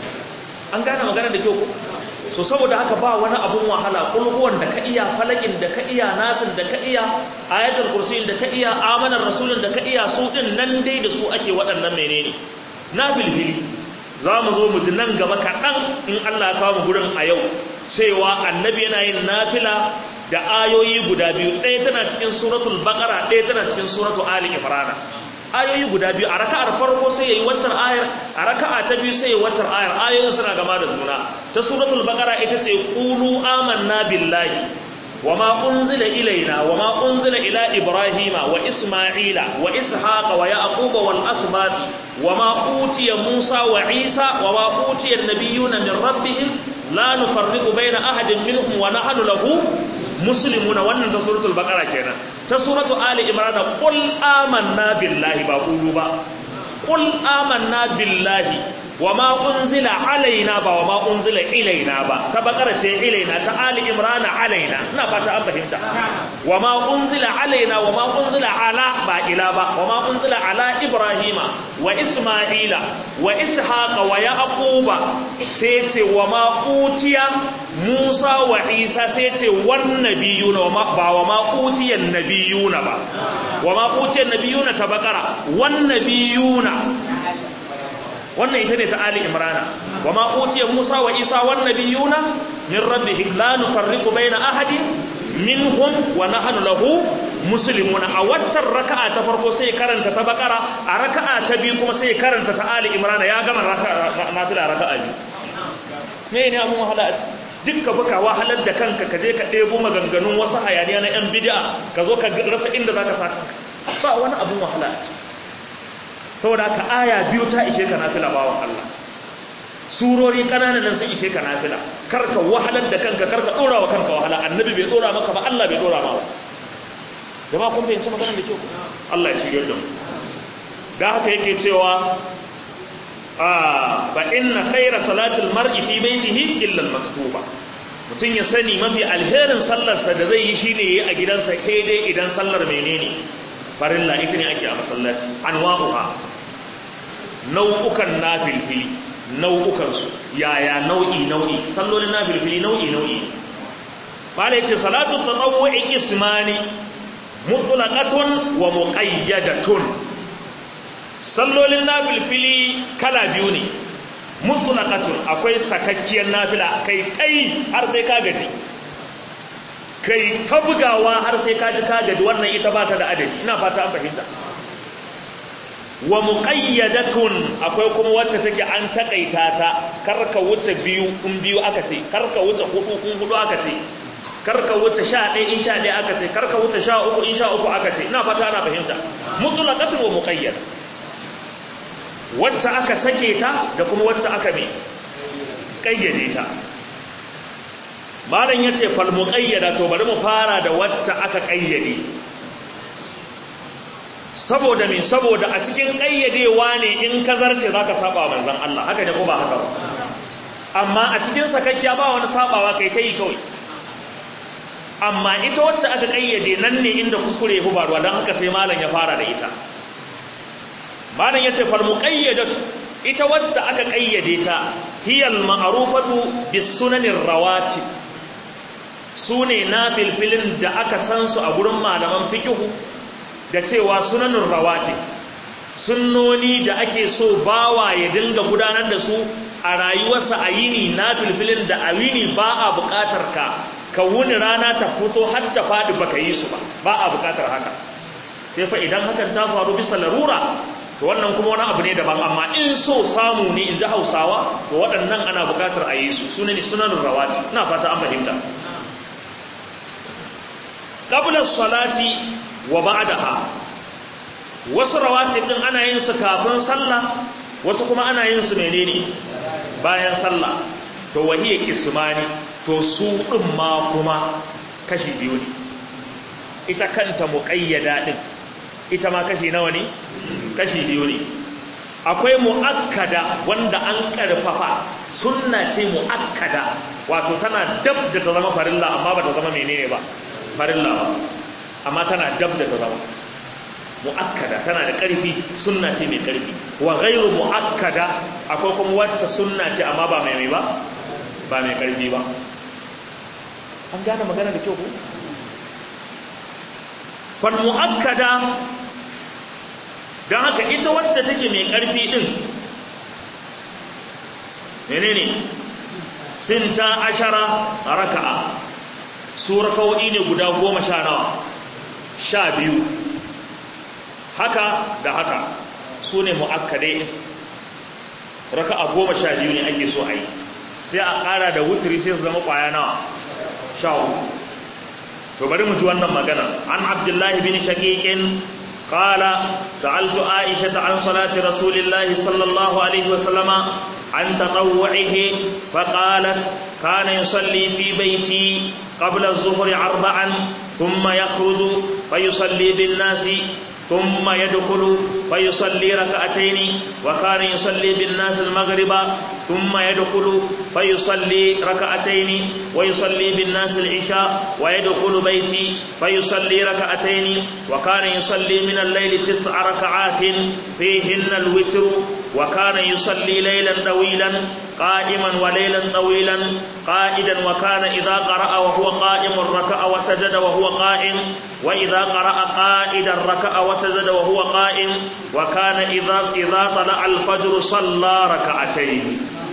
an gane magana da kyau so saboda haka ba wani abun wahala kulhuwan da ka iya falakin da ka iya nasin da ka iya ayatul kursiyin da ka iya amanar rasulun da ka iya su din nan dai da su ake waɗannan menene na bilbili za mu zo mu ji nan gaba kaɗan in Allah ya kawo mu gurin a yau cewa annabi yana yin nafila da ayoyi guda biyu ɗaya tana cikin suratul baqara ɗaya tana cikin suratul ali imran ayoyi guda biyu a raka'ar farko sai yayi waccar ayar a raka'a ta biyu sai yayi waccar ayar ayoyin suna gama da juna ta suratul baqara ita ce qulu amanna billahi wama unzila ilaina wama unzila ila ibrahima wa isma'ila wa ishaqa wa yaquba wal asbat wama utiya musa wa isa wama utiya an-nabiyyuna min rabbihim la nufarriqu baina ahadin minhum wa nahnu lahu muslimuna wannan ta suratul baqara kenan ta suratul ali imran qul amanna billahi ba qulu ba qul amanna billahi wama unzila alaina ba wama unzila ilaina ba ta baqara ce ilaina ta ali imran alaina ina fata an fahimta wama unzila alaina wama unzila ala ba ila ba wama unzila ala ibrahima wa isma'ila wa ishaqa wa yaquba sai ce wama utiya musa wa isa sai ce wan nabiyuna ba wama utiya nabiyuna ba wama utiya nabiyuna ta baqara wan nabiyuna wannan ita ne ta ali imrana wa ma utiya musa wa isa wan nabiyuna min rabbihim la nufarriqu baina ahadin minhum wa nahnu lahu muslimuna a waccan raka'a ta farko sai karanta ta bakara a raka'a ta biyu kuma sai karanta ta ali imrana ya gama nafila raka'a biyu me ne abun wahala a ciki dukka baka wahalar da kanka ka je ka ɗebo maganganun wasu hayaniya na yan bid'a ka zo ka rasa inda zaka sa ba wani abun wahala a ciki saboda haka aya biyu ta ishe ka nafila bawan Allah surori kananan nan sun ishe ka nafila karka wahalar da kanka karka dora wa kanka wahala annabi bai dora maka ba Allah bai dora ma ba jama'a kun fahimci maganar da kyau Allah ya shigar da mu da haka yake cewa a fa inna khayra salatil mar'i fi baitihi illa al-maktuba mutum ya sani mafi alherin sallarsa da zai yi shine yayi a gidansa kai dai idan sallar menene farilla ita ne ake a masallaci anwa'uha nau'ukan nafilfili nau'ukansu yaya nau'i nau'i sallolin nafilfili nau'i nau'i bala yace salatu tatawwu'i qismani mutlaqatun wa muqayyadatun sallolin nafilfili kala biyu ne mutlaqatun akwai sakakkiyar nafila kai tai har sai ka gaji kai ta bugawa har sai ka ji ka gaji wannan ita ba ta da adadi ina fata an fahimta wa muqayyadatun akwai kuma wacce take an takaita ta karka wuce biyu in biyu aka ce karka wuce hudu in hudu aka ce karka wuce sha ɗaya in sha ɗaya aka ce karka wuce sha uku in sha uku aka ce ina fata ana fahimta mutlaqatun wa muqayyad wacce aka sake ta da kuma wacce aka bi kayyade ta malam yace fal muqayyada to bari mu fara da wacce aka kayyade saboda me saboda a cikin kayyadewa ne in ka zarce zaka saba manzon Allah haka ne ko ba haka ba amma a cikin sakakkiya ba wani sabawa kai ta yi kawai amma ita wacce aka kayyade nan ne inda kuskure ya fi faruwa don haka sai malam ya fara da ita malam ya ce fal muqayyadatu ita wacce aka kayyade ta hiyal ma'rufatu bis sunanin rawatib sune na filfilin da aka san su a gurin malaman fiqhu da cewa sunanin rawatib sunnoni da ake so bawa ya dinga gudanar da su a rayuwarsa a yini na filfilin da a yini ba a buƙatar ka ka wuni rana ta fito har ta faɗi baka yi su ba ba a buƙatar haka sai fa idan hakan ta faru bisa larura to wannan kuma wani abu ne daban amma in so samu ne in ji hausawa to waɗannan ana buƙatar a yi su suna ne sunan rawati ina fata an fahimta qabla salati wa ba'daha wasu rawatib din ana yin su kafin sallah wasu kuma ana yin su menene bayan sallah to wahiya kismani to su din ma kuma kashi biyu ne ita kanta muqayyada din ita ma kashi nawa ne kashi biyu ne akwai muakkada wanda an karfafa sunna ce muakkada wato tana dab da ta zama farilla amma ba ta zama menene ba farilla ba amma tana dab da ta zama mu'akkada tana da ƙarfi sunna ce mai ƙarfi wa ghairu mu'akkada akwai kuma wacce sunna ce amma ba mai mai ba ba mai ƙarfi ba an gane magana da kyau ko fal mu'akkada don haka ita wacce take mai ƙarfi din menene sinta ashara raka'a su raka'o'i ne guda goma sha nawa sha biyu haka da haka su ne mu'akkadai raka a goma sha biyu ne ake so a yi sai a ƙara da wuturi sai su zama ƙwaya nawa sha uku to bari mu ji wannan magana an abdullahi bin shaqiqin qala sa'altu aisha an salati rasulillahi sallallahu alaihi wasallama an tatawwu'ihi fa qalat kana yusalli fi baiti qabla az-zuhri arba'an thumma yakhruju fa yusalli bin-nasi ثم يدخل فيصلي ركعتين وكان يصلي بالناس المغرب ثم يدخل فيصلي ركعتين ويصلي بالناس العشاء ويدخل بيتي فيصلي ركعتين وكان يصلي من الليل تسع ركعات فيهن الوتر وكان يصلي ليلا طويلا قائما وليلا طويلا قائدا وكان إذا قرأ وهو قائم ركع وسجد وهو قائم وإذا قرأ قائدا ركع وسجد وهو قائم وكان إذا إذا طلع الفجر صلى ركعتين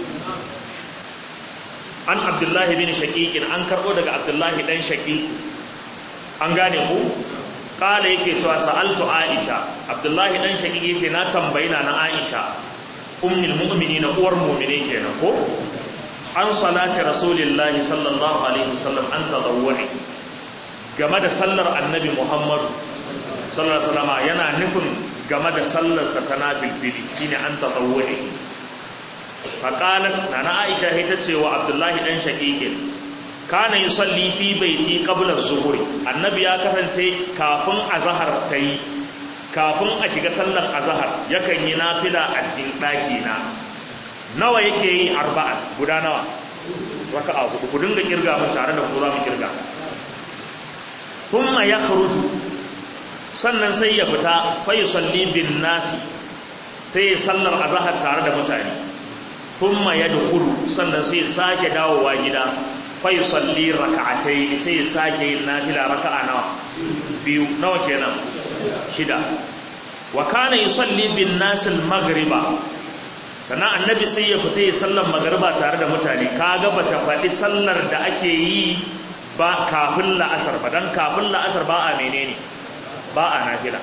عن عبد الله بن شقيق عن كربو daga عبد الله بن شقيق an gane ku kala yake cewa sa'altu Aisha Abdullahi dan shaqiq yace na tambayi na Aisha ummul mu'minin uwar mu'mine kenan ko an salati rasulillahi sallallahu alaihi wasallam an tadawwuri game da sallar annabi Muhammad sallallahu alaihi wasallam yana nufin game da sallar sa ta nafilbili shine an tadawwuri faqalat nana Aisha ita ce wa Abdullahi dan shaqiqin kana yusalli fi baiti qabla az-zuhri annabi ya kasance kafin azhar tayi kafin a shiga sallar azhar yakan yi nafila a cikin daki na nawa yake yi arba'a guda nawa raka'a hudu ku dinga kirga mun tare da ku za mu kirga thumma yakhruju sannan sai ya fita fa yusalli bin nasi sai ya sallar azhar tare da mutane thumma yadkhulu sannan sai ya sake dawowa gida fa yusalli raka'atayn sai ya sake yin nafila raka'a nawa biyu nawa kenan shida wa kana yusalli bin nas al-maghriba sannan annabi sai ya fita ya sallar magriba tare da mutane kaga bata faɗi sallar da ake yi ba kafin la'asar ba dan kafin la'asar ba a menene ba a nafila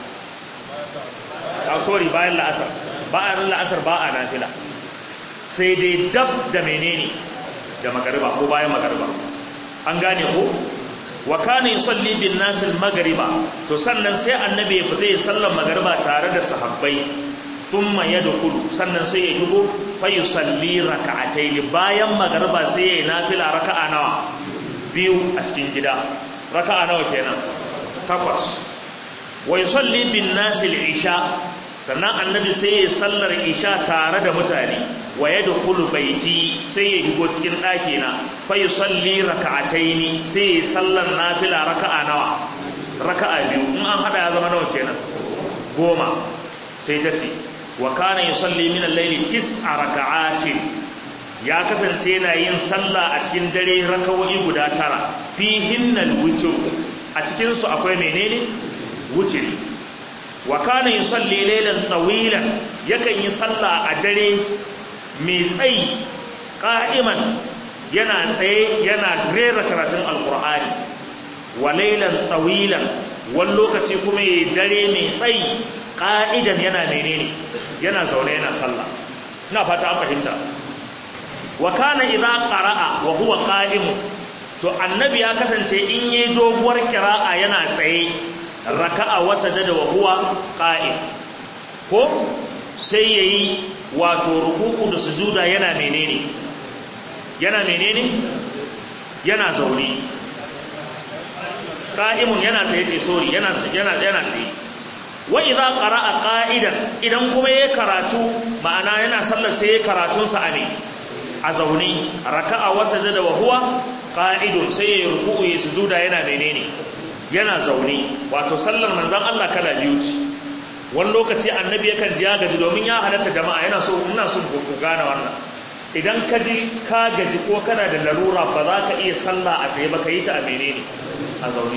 a sorry bayan la'asar ba a la'asar ba a nafila sai dai dab da menene da magariba ko bayan magariba an gane ko wa kana yusalli bin nas al magriba to sannan sai annabi ya fita ya sallar magariba tare da sahabbai thumma yadkhulu sannan sai ya shigo fa yusalli raka'atayn bayan magariba sai ya yi nafila raka'a nawa biyu a cikin gida raka'a nawa kenan takwas wa yusalli bin nas al isha sannan annabi sai ya sallar isha tare da mutane wa ya dukulu baiti sai ya higo cikin ɗakina fa yi salli raka'ataini sai ya sallar nafila raka'a nawa raka'a biyu in an hada ya zama nawa kenan goma sai ta ce wa kana yi salli min al-laili tis'a raka'atin ya kasance yana yin sallah a cikin dare raka'o'i guda tara fihinnal witr a cikin su akwai menene wutiri wa kana yusalli laylan tawilan yakan yi sallah a dare mai tsayi qa'iman yana tsaye yana rera karatun alqur'ani wa laylan tawilan wani lokaci kuma yayi dare mai tsayi qa'idan yana menene yana zaune yana sallah ina fata an fahimta wa kana idza qara'a wa huwa qa'im to annabi ya kasance in yayi doguwar qira'a yana tsaye raka'a wasajada wa huwa qa'im ko sai yayi wato ruku'u da sujuda yana menene yana menene yana zaune qa'imun yana tsaye tsaye sorry yana yana yana tsaye wa idza qara'a qa'idan idan kuma yayi karatu ma'ana yana sallar sai yayi karatun sa ne a zaune raka'a wasajada wa huwa qa'idun sai yayi ruku'u ya sujuda yana menene yana zaune wato sallar manzan Allah kala biyu ce wani lokaci annabi yakan ji ya gaji domin ya halatta jama'a yana so ina so ku gane wannan idan ka ji ka gaji ko kana da larura ba za ka iya sallah a tsaye ba ka yi ta a menene a zaune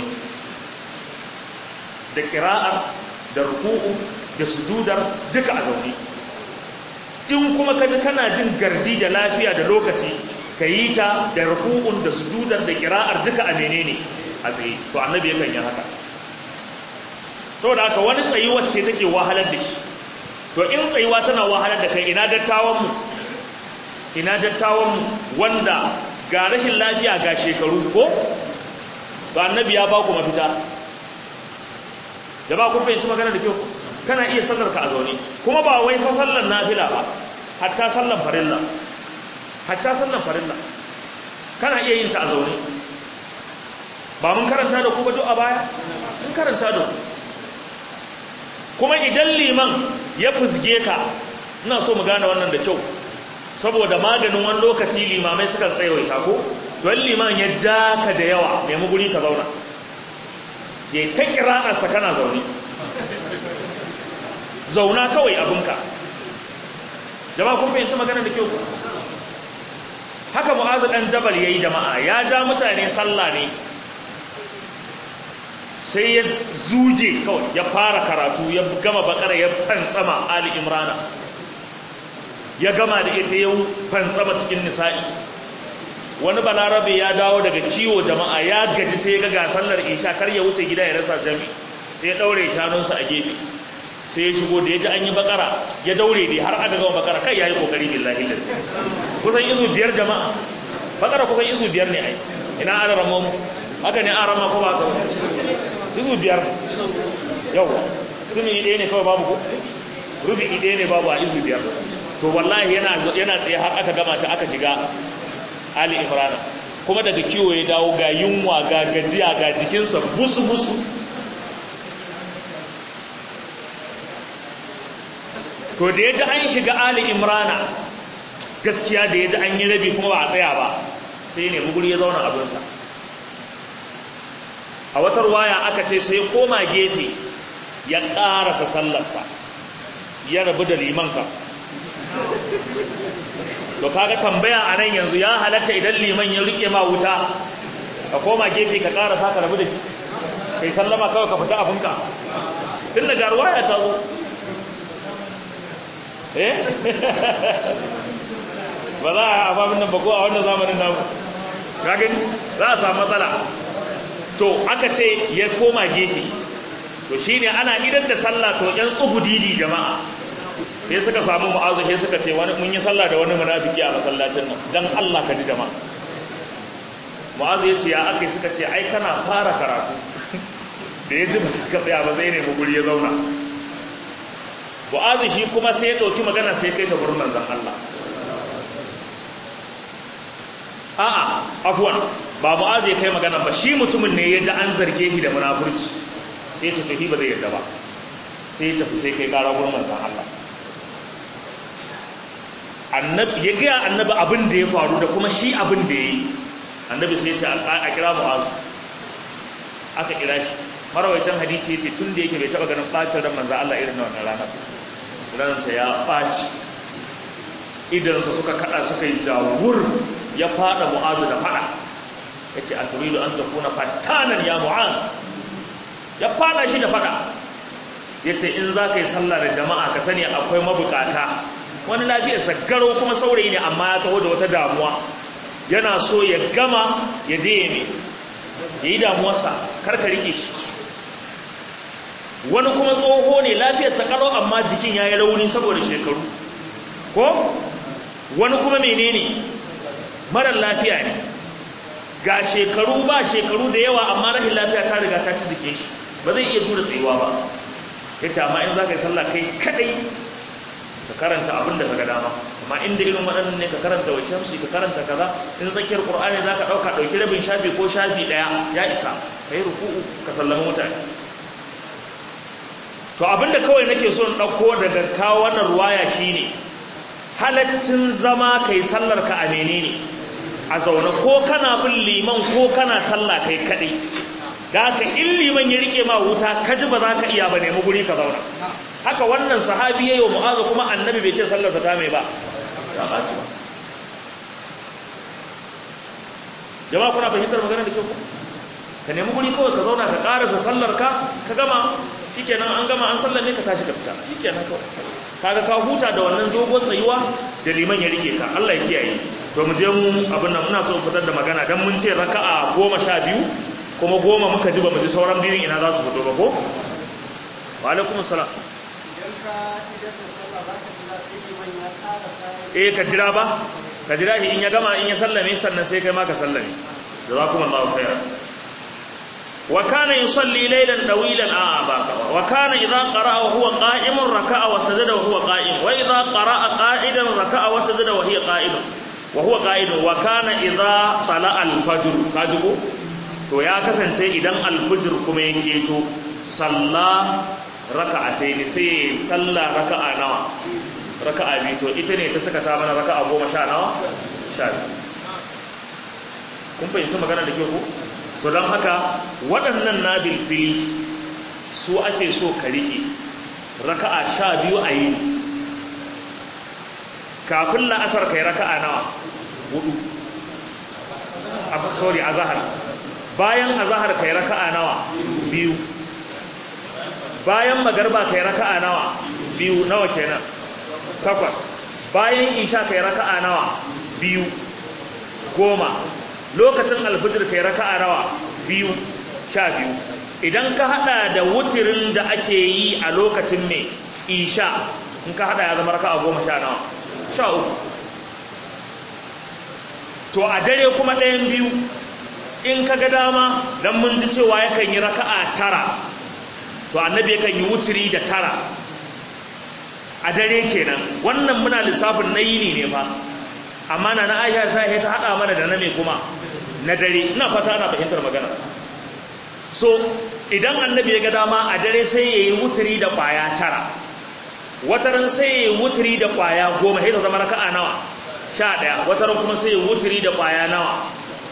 da kira'ar da ruku'u da sujudar duka a zaune in kuma ka ji kana jin garji da lafiya da lokaci ka yi ta da ruku'un da sujudar da kira'ar duka a menene a tsaye to annabi yakan yi haka saboda haka wani tsayi wacce take wahalar da shi to in tsayuwa tana wahalar da kai ina dattawan mu ina dattawan mu wanda ga rashin lafiya ga shekaru ko to annabi ya ba ku mafita da ba ku fahimci magana da kyau kana iya sallar ka a zaune kuma ba wai fa sallar nafila ba hatta sallar farilla hatta sallar farilla kana iya yin ta a zaune ba mun karanta da ku ba duk a baya mun karanta da ku kuma idan liman ya fusge ka ina so mu gane wannan da kyau saboda maganin wani lokaci limamai sukan tsayawaita ko don liman ya ja ka da yawa nemi guri ka zauna ya ta kira'arsa kana zaune zauna kawai abinka jama'a kun fahimci magana da kyau haka mu'azu dan jabal yayi jama'a ya ja mutane sallah ne sai ya zuje kawai ya fara karatu ya gama bakara ya fansama ali imrana ya gama da ita ya fansama cikin nisa'i wani balarabe ya dawo daga ciwo jama'a ya gaji sai ya ga sallar isha kar ya wuce gida ya rasa jami sai ya daure shanunsa a gefe sai ya shigo da ya ji an yi bakara ya daure dai har aka gama bakara kai ya yi kokari billahi lillahi kusan izu biyar jama'a bakara kusan izu biyar ne ai ina ana ramon haka ne an rama ko ba ka izu biyar yau sumi ɗaya ne kawai babu ko rubi ɗaya ne babu a izu biyar to wallahi yana yana tsaye har aka gama ta aka shiga ali imran kuma daga kiwo ya dawo ga yunwa ga gajiya ga jikinsa busu busu to da ya ji an shiga ali imrana gaskiya da ya ji an yi rabi kuma ba a tsaya ba sai ne buguri ya zauna abinsa a wata ruwaya aka ce sai koma gefe ya ƙarasa sallarsa ya rabu da liman ka to kaga tambaya a nan yanzu ya halatta idan liman ya rike ma wuta ka koma gefe ka ƙarasa ka rabu da shi kai sallama kawai ka fita abinka tun da garuwa ya ta zo eh ba za a ababin nan ba ko a wannan zamanin namu gagin za a samu matsala to aka ce ya koma gefe to shine ana idan da sallah to yan tsugudidi jama'a sai suka samu mu'azu sai suka ce wani mun yi sallah da wani munafiki a masallacin nan dan Allah ka ji jama'a mu'azu ya ce ya aka suka ce ai kana fara karatu da ya ji ka tsaya ba zai nemi guri ya zauna mu'azu shi kuma sai ya ɗauki magana sai kai ta gurin manzon Allah a'a afwan ba mu'azu ya kai magana ba shi mutumin ne ya ji an zarge shi da munafurci sai ta tafi ba zai yarda ba sai ya tafi sai kai ƙara gurin manzon Allah annabi ya gaya annabi abin da ya faru da kuma shi abin da ya yi annabi sai ya ce a kira mu'azu aka kira shi marawaitan hadisi ya ce tun da yake bai taɓa ganin ɓacin ran manzon Allah irin na wannan ranar ransa ya ɓaci idansa suka kada suka yi jawur ya fada mu'azu da fada ya ce a turidu an takuna fattanan ya mu'az ya fada shi da fada ya ce in za ka yi sallah da jama'a ka sani akwai mabukata wani lafiyarsa garo kuma saurayi ne amma ya taho da wata damuwa yana so ya gama ya je ya ne ya yi damuwarsa karka rike shi wani kuma tsoho ne lafiyarsa karo amma jikin ya yi rauni saboda shekaru ko wani kuma menene marar lafiya ne ga shekaru ba shekaru da yawa amma rashin lafiya ta riga ta ci jikin shi ba zai iya tura tsayuwa ba ya ce amma in za ka yi sallah kai kadai ka karanta abin da ka ga dama amma inda irin waɗannan ne ka karanta wa shamsi ka karanta kaza in tsakiyar qur'ani za ka ɗauka ɗauki rabin shafi ko shafi ɗaya ya isa ka yi ruku'u ka sallama mutane to abin da kawai nake so in ɗauko daga kawo wannan ruwaya shine halaccin zama kai sallar ka a menene a zaune ko kana bin liman ko kana sallah kai kadai da haka in liman ya rike ma wuta ka ji ba za ka iya ba nemi guri ka zauna haka wannan sahabi yayi wa mu'azu kuma annabi bai ce sallarsa ta mai ba ba ba ci ba jama'a kuna fahimtar magana da kyau ka nemi guri kawai ka zauna ka karasa sallar ka ka gama shikenan an gama an sallar ne ka tashi ka fita shikenan kawai kaga ka huta da wannan dogon tsayuwa da liman ya rike ka Allah ya kiyaye to mu je mu abin nan muna so mu fitar da magana dan mun ce raka'a goma sha biyu kuma goma muka ji ba mu ji sauran biyun ina za su fito ba ko wa alaikum salam idan ka idan da sallah za ka jira sai liman ya karasa eh ka jira ba ka jira shi in ya gama in ya sallame sannan sai kai ma ka sallame jazakumullahu khairan wa kana yusalli laylan dawilan a baka wa kana idha qara'a wa huwa qa'imun raka'a wa sajada wa huwa qa'im wa idha qara'a qa'idan raka'a wa sajada wa hiya qa'idun wa huwa qa'idun wa kana idha tala'a al-fajr kaji ko to ya kasance idan al-fajr kuma ya keto salla raka'ataini sai salla raka'a nawa raka'a biyu to ita ne ta saka ta mana raka'a goma sha nawa sha biyu kun fahimci magana da ke ku so don haka waɗannan na bilfili su ake so ka riƙe raka'a sha biyu a yi kafin la'asar kai raka'a nawa hudu sorry a zahar bayan a zahar kai raka'a nawa biyu bayan magarba kai raka'a nawa biyu nawa kenan takwas bayan isha kai raka'a nawa biyu goma lokacin alfijir kai raka'a nawa biyu sha biyu idan ka hada da wutirin da ake yi a lokacin mai isha in ka hada ya zama raka'a goma sha nawa sha uku to a dare kuma ɗayan biyu in ka ga dama don mun ji cewa yakan yi raka'a tara to annabi yakan yi wutiri da tara a dare kenan wannan muna lissafin na yini ne fa amma na na aisha ta ta hada mana da na mai kuma na dare ina fata ana fahimtar magana so idan annabi ya ga dama a dare sai ya yi wuturi da kwaya tara wataran sai ya yi wuturi da kwaya goma sai ta zama raka'a nawa sha ɗaya wataran kuma sai ya yi wuturi da kwaya nawa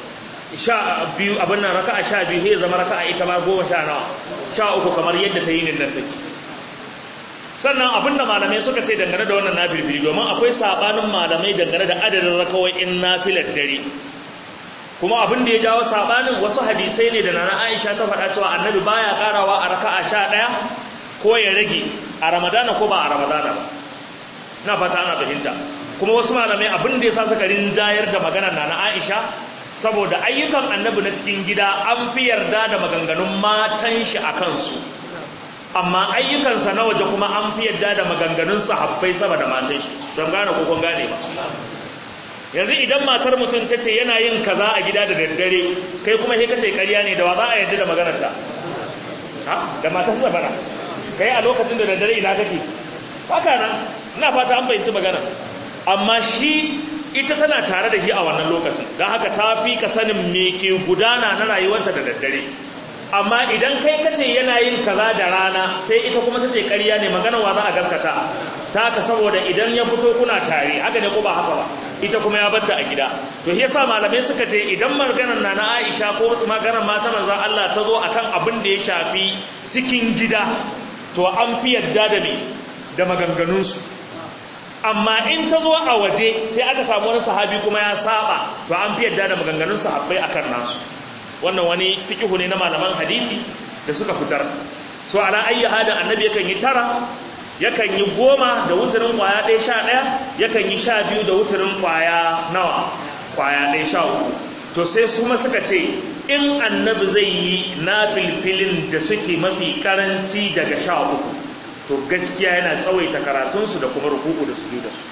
sha biyu abin nan raka'a sha biyu sai zama raka'a ita ma goma sha nawa sha uku kamar yadda ta yi nin nan take sannan abin da malamai suka ce dangane da wannan nafilfili domin akwai sabanin malamai dangane da adadin rakawoyin nafilar dare kuma abin da ya jawo sabanin wasu hadisai ne da nana Aisha ta faɗa cewa annabi baya karawa a raka'a sha ɗaya ko ya rage a ramadana ko ba a ramadana ba na fata ana fahimta kuma wasu malamai abin da ya sa suka rinjayar da maganar nana Aisha saboda ayyukan annabi na cikin gida an fi yarda da maganganun matan shi a kansu amma ayyukansa na waje kuma an fi yarda da maganganun sahabbai sama da matan shi don gane ko kun gane ba yanzu idan matar mutum ta ce yana yin kaza a gida da daddare kai kuma sai ka ce ƙarya ne da wa za a yarda da maganarta ha da matarsa bana kai a lokacin da daddare ina kake haka nan ina fata an fahimci magana amma shi ita tana tare da shi a wannan lokacin don haka ta fi ka sanin me ke gudana na rayuwarsa da daddare amma idan kai kace yana yin kaza da rana sai ita kuma tace ƙarya ne magana wa za a gaskata ta ka saboda idan ya fito kuna tare haka ne ko ba haka ba ita kuma ya batta a gida to shi yasa malamai suka ce idan maganar na na Aisha ko maganar mata manzon Allah ta zo akan abin da ya shafi cikin gida to an fi yadda da me da maganganunsu amma in ta zo a waje sai aka samu wani sahabi kuma ya saba to an fi yadda da maganganun sahabbai akan nasu wannan wani fikihu ne na malaman hadisi da suka fitar so ala ayyi hada annabi yakan yi tara yakan yi goma da wuturin kwaya ɗaya sha ɗaya yakan yi sha biyu da wuturin kwaya nawa kwaya ɗaya sha uku to sai su ma suka ce in annabi zai yi na filfilin da suke mafi karanci daga sha uku to gaskiya yana tsawaita karatunsu da kuma rukuku da su da su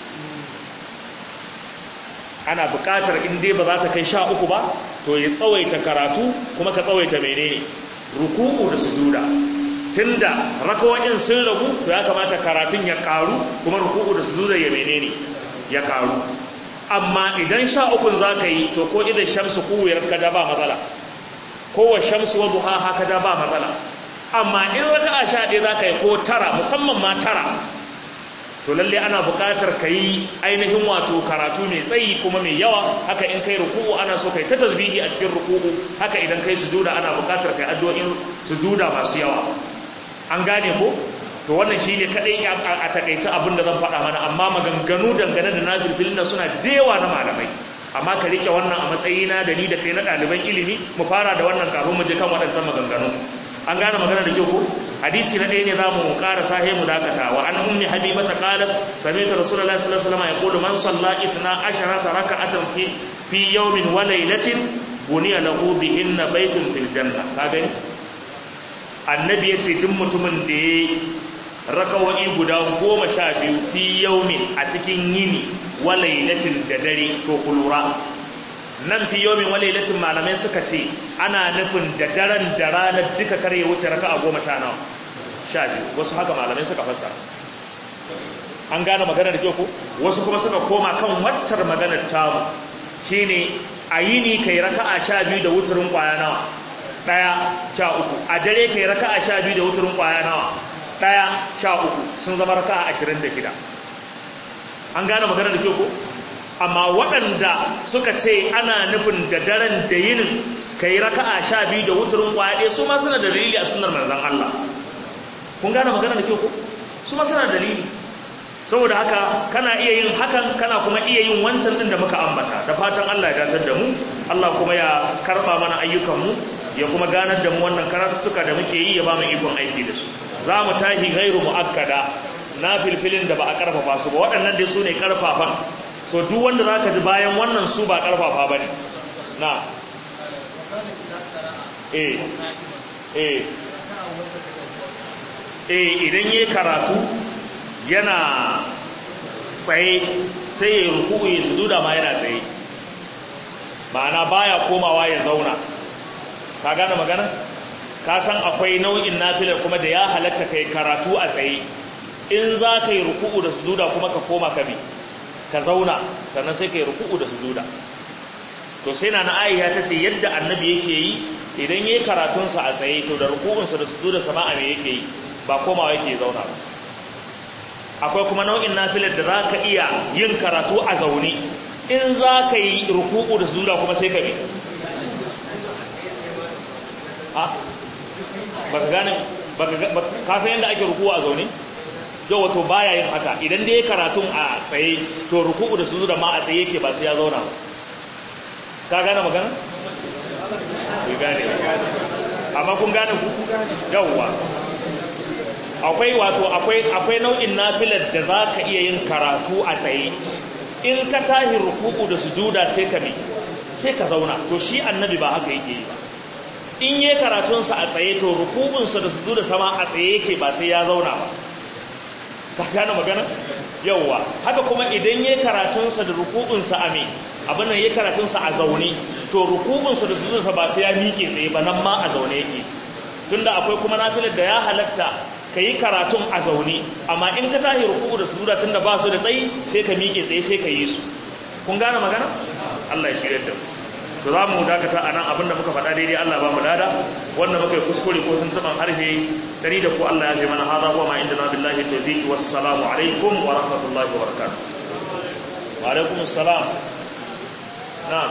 ana buƙatar in dai ba za ta kai sha uku ba to ya tsawaita karatu kuma ka tsawaita menene rukuku da sujuda tunda rakawoyin sun ragu to ya kamata karatun ya karu kuma rukuku da sujuda ya menene ya karu amma idan sha ukun za ka yi to ko idan shamsu kuwiyar ka da ba matsala ko wa shamsu wa duha ka da ba matsala amma in raka'a sha ɗaya za ka yi ko tara musamman ma tara to lalle ana buƙatar ka yi ainihin wato karatu mai tsayi kuma mai yawa haka in kai ruku'u ana so kai ta tasbihi a cikin ruku'u haka idan kai sujuda ana buƙatar kai addu'o'in sujuda masu yawa an gane ko to wannan shine kadai a takaice abin da zan faɗa mana amma maganganu dangane da nazirfilin da suna dewa na malamai amma ka rike wannan a matsayina da ni da kai na ɗaliban ilimi mu fara da wannan kafin mu je kan waɗancan maganganu an gane magana da kyau ko hadisi na ɗaya ne za mu ƙara sahe mu dakata wa an ummi habibata qalat sami'tu rasulullahi sallallahu alaihi wasallam yaqulu man salla ithna asharata raka'atan fi fi yawmin wa laylatin buniya lahu bihinna baytun fil janna ka gani annabi yace duk mutumin da ya rakawai guda goma sha biyu fi yawmin a cikin yini wa laylatin da dare to kulura nan fi yomin walailatin malamai suka ce ana nufin da daren da ranar duka kare ya wuce raka a goma sha nawa sha biyu wasu haka malamai suka fassara an gane magana da kyau ko wasu kuma suka koma kan waccar maganar tamu shine a yini kai raka a sha biyu da wuturin kwaya nawa ɗaya sha uku a dare kai raka a sha biyu da wuturin kwaya nawa ɗaya sha uku sun zama raka a ashirin da shida an gane magana da kyau ko amma waɗanda suka ce ana nufin da daren da yinin ka yi raka'a sha biyu da wuturin kwaɗe su ma suna da dalili a sunar manzan Allah kun gane magana da kyau ko su ma suna dalili saboda haka kana iya yin hakan kana kuma iya yin wancan din da muka ambata da fatan Allah ya datar da mu Allah kuma ya karba mana ayyukanmu ya kuma ganar da mu wannan karatuttuka da muke yi ya ba mu ikon aiki da su za mu tahi gairu mu'akkada na filfilin da ba a karfafa su ba waɗannan dai su ne karfafan so duk wanda za ka ji bayan wannan su ba karfafa ba ne na eh eh eh idan yi karatu yana tsaye sai ya ruku ya sujuda ma yana tsaye ma'ana baya komawa ya zauna ka gane magana ka san akwai nau'in nafilar kuma da ya halatta kai karatu a tsaye in za ka yi ruku'u da sujuda kuma ka koma ka bi ka zauna sannan sai ka yi ruku'u da sujuda to sai na na aisha ta ce yadda annabi yake yi idan yayi karatunsa a tsaye to da ruku'unsa da sujuda sama a me yake yi ba komawa yake zauna ba akwai kuma nau'in nafilar da za ka iya yin karatu a zaune in za ka yi ruku'u da sujuda kuma sai ka bi a baka gane baka ka san yadda ake ruku'u a zaune yau wato baya yin haka idan dai karatun a tsaye to ruku'u da sujuda ma a tsaye yake ba sai ya zauna ba ka gane magana bai gane amma kun gane ku yawwa akwai wato akwai akwai nau'in nafilar da za ka iya yin karatu a tsaye in ka tahi ruku'u da sujuda sai ka mi sai ka zauna to shi annabi ba haka yake yi in yi karatunsa a tsaye to ruku'unsa da sujuda sama a tsaye yake ba sai ya zauna ba ka gane magana yauwa haka kuma idan yi karatunsa da ruku'unsa a me abin nan yi karatunsa a zaune to ruku'unsa da sujudunsa ba sai ya miƙe tsaye ba nan ma a zaune yake tunda akwai kuma nafilar da ya halatta ka yi karatun a zaune amma in ka tahi ruku'u da sujuda tunda ba su da tsayi sai ka miƙe tsaye sai ka yi su kun gane magana Allah ya shirya da mu to za mu dakata a nan abinda muka faɗa daidai Allah ba mu lada wanda muka yi kuskure ko tuntuɓan harshe dari da ku Allah ya fi mana haza wa ma inda na billahi tawfiq wassalamu alaikum wa rahmatullahi wa barakatuh wa alaikum assalam na'am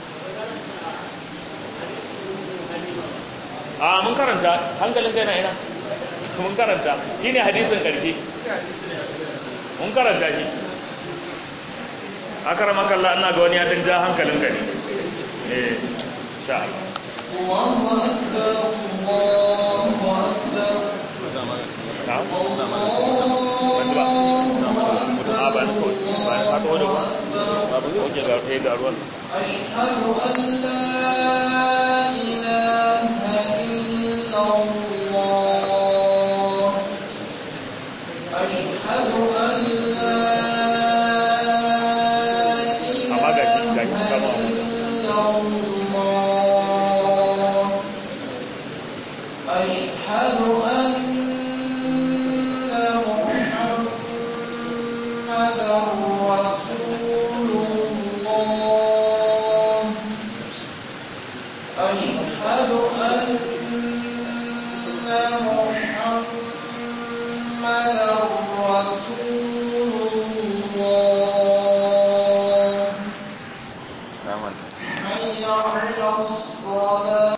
a mun karanta hankalin kai na ina mun karanta shine hadisin karshe mun karanta shi akaramaka Allah ina ga wani ya dan ja hankalin ka ne eh insha Allah الله أكبر الله أكبر na'am wanda ba a ba ni kawai ba ni fata wadda ba ba oke ga ɗaya ga ruwan أشهد أن لا إله amma ga shi ga shi kama wa mutum إلا الله أشهد أن محمدا رسول الله أشهد أن محمدا رسول الله حي على الصلاة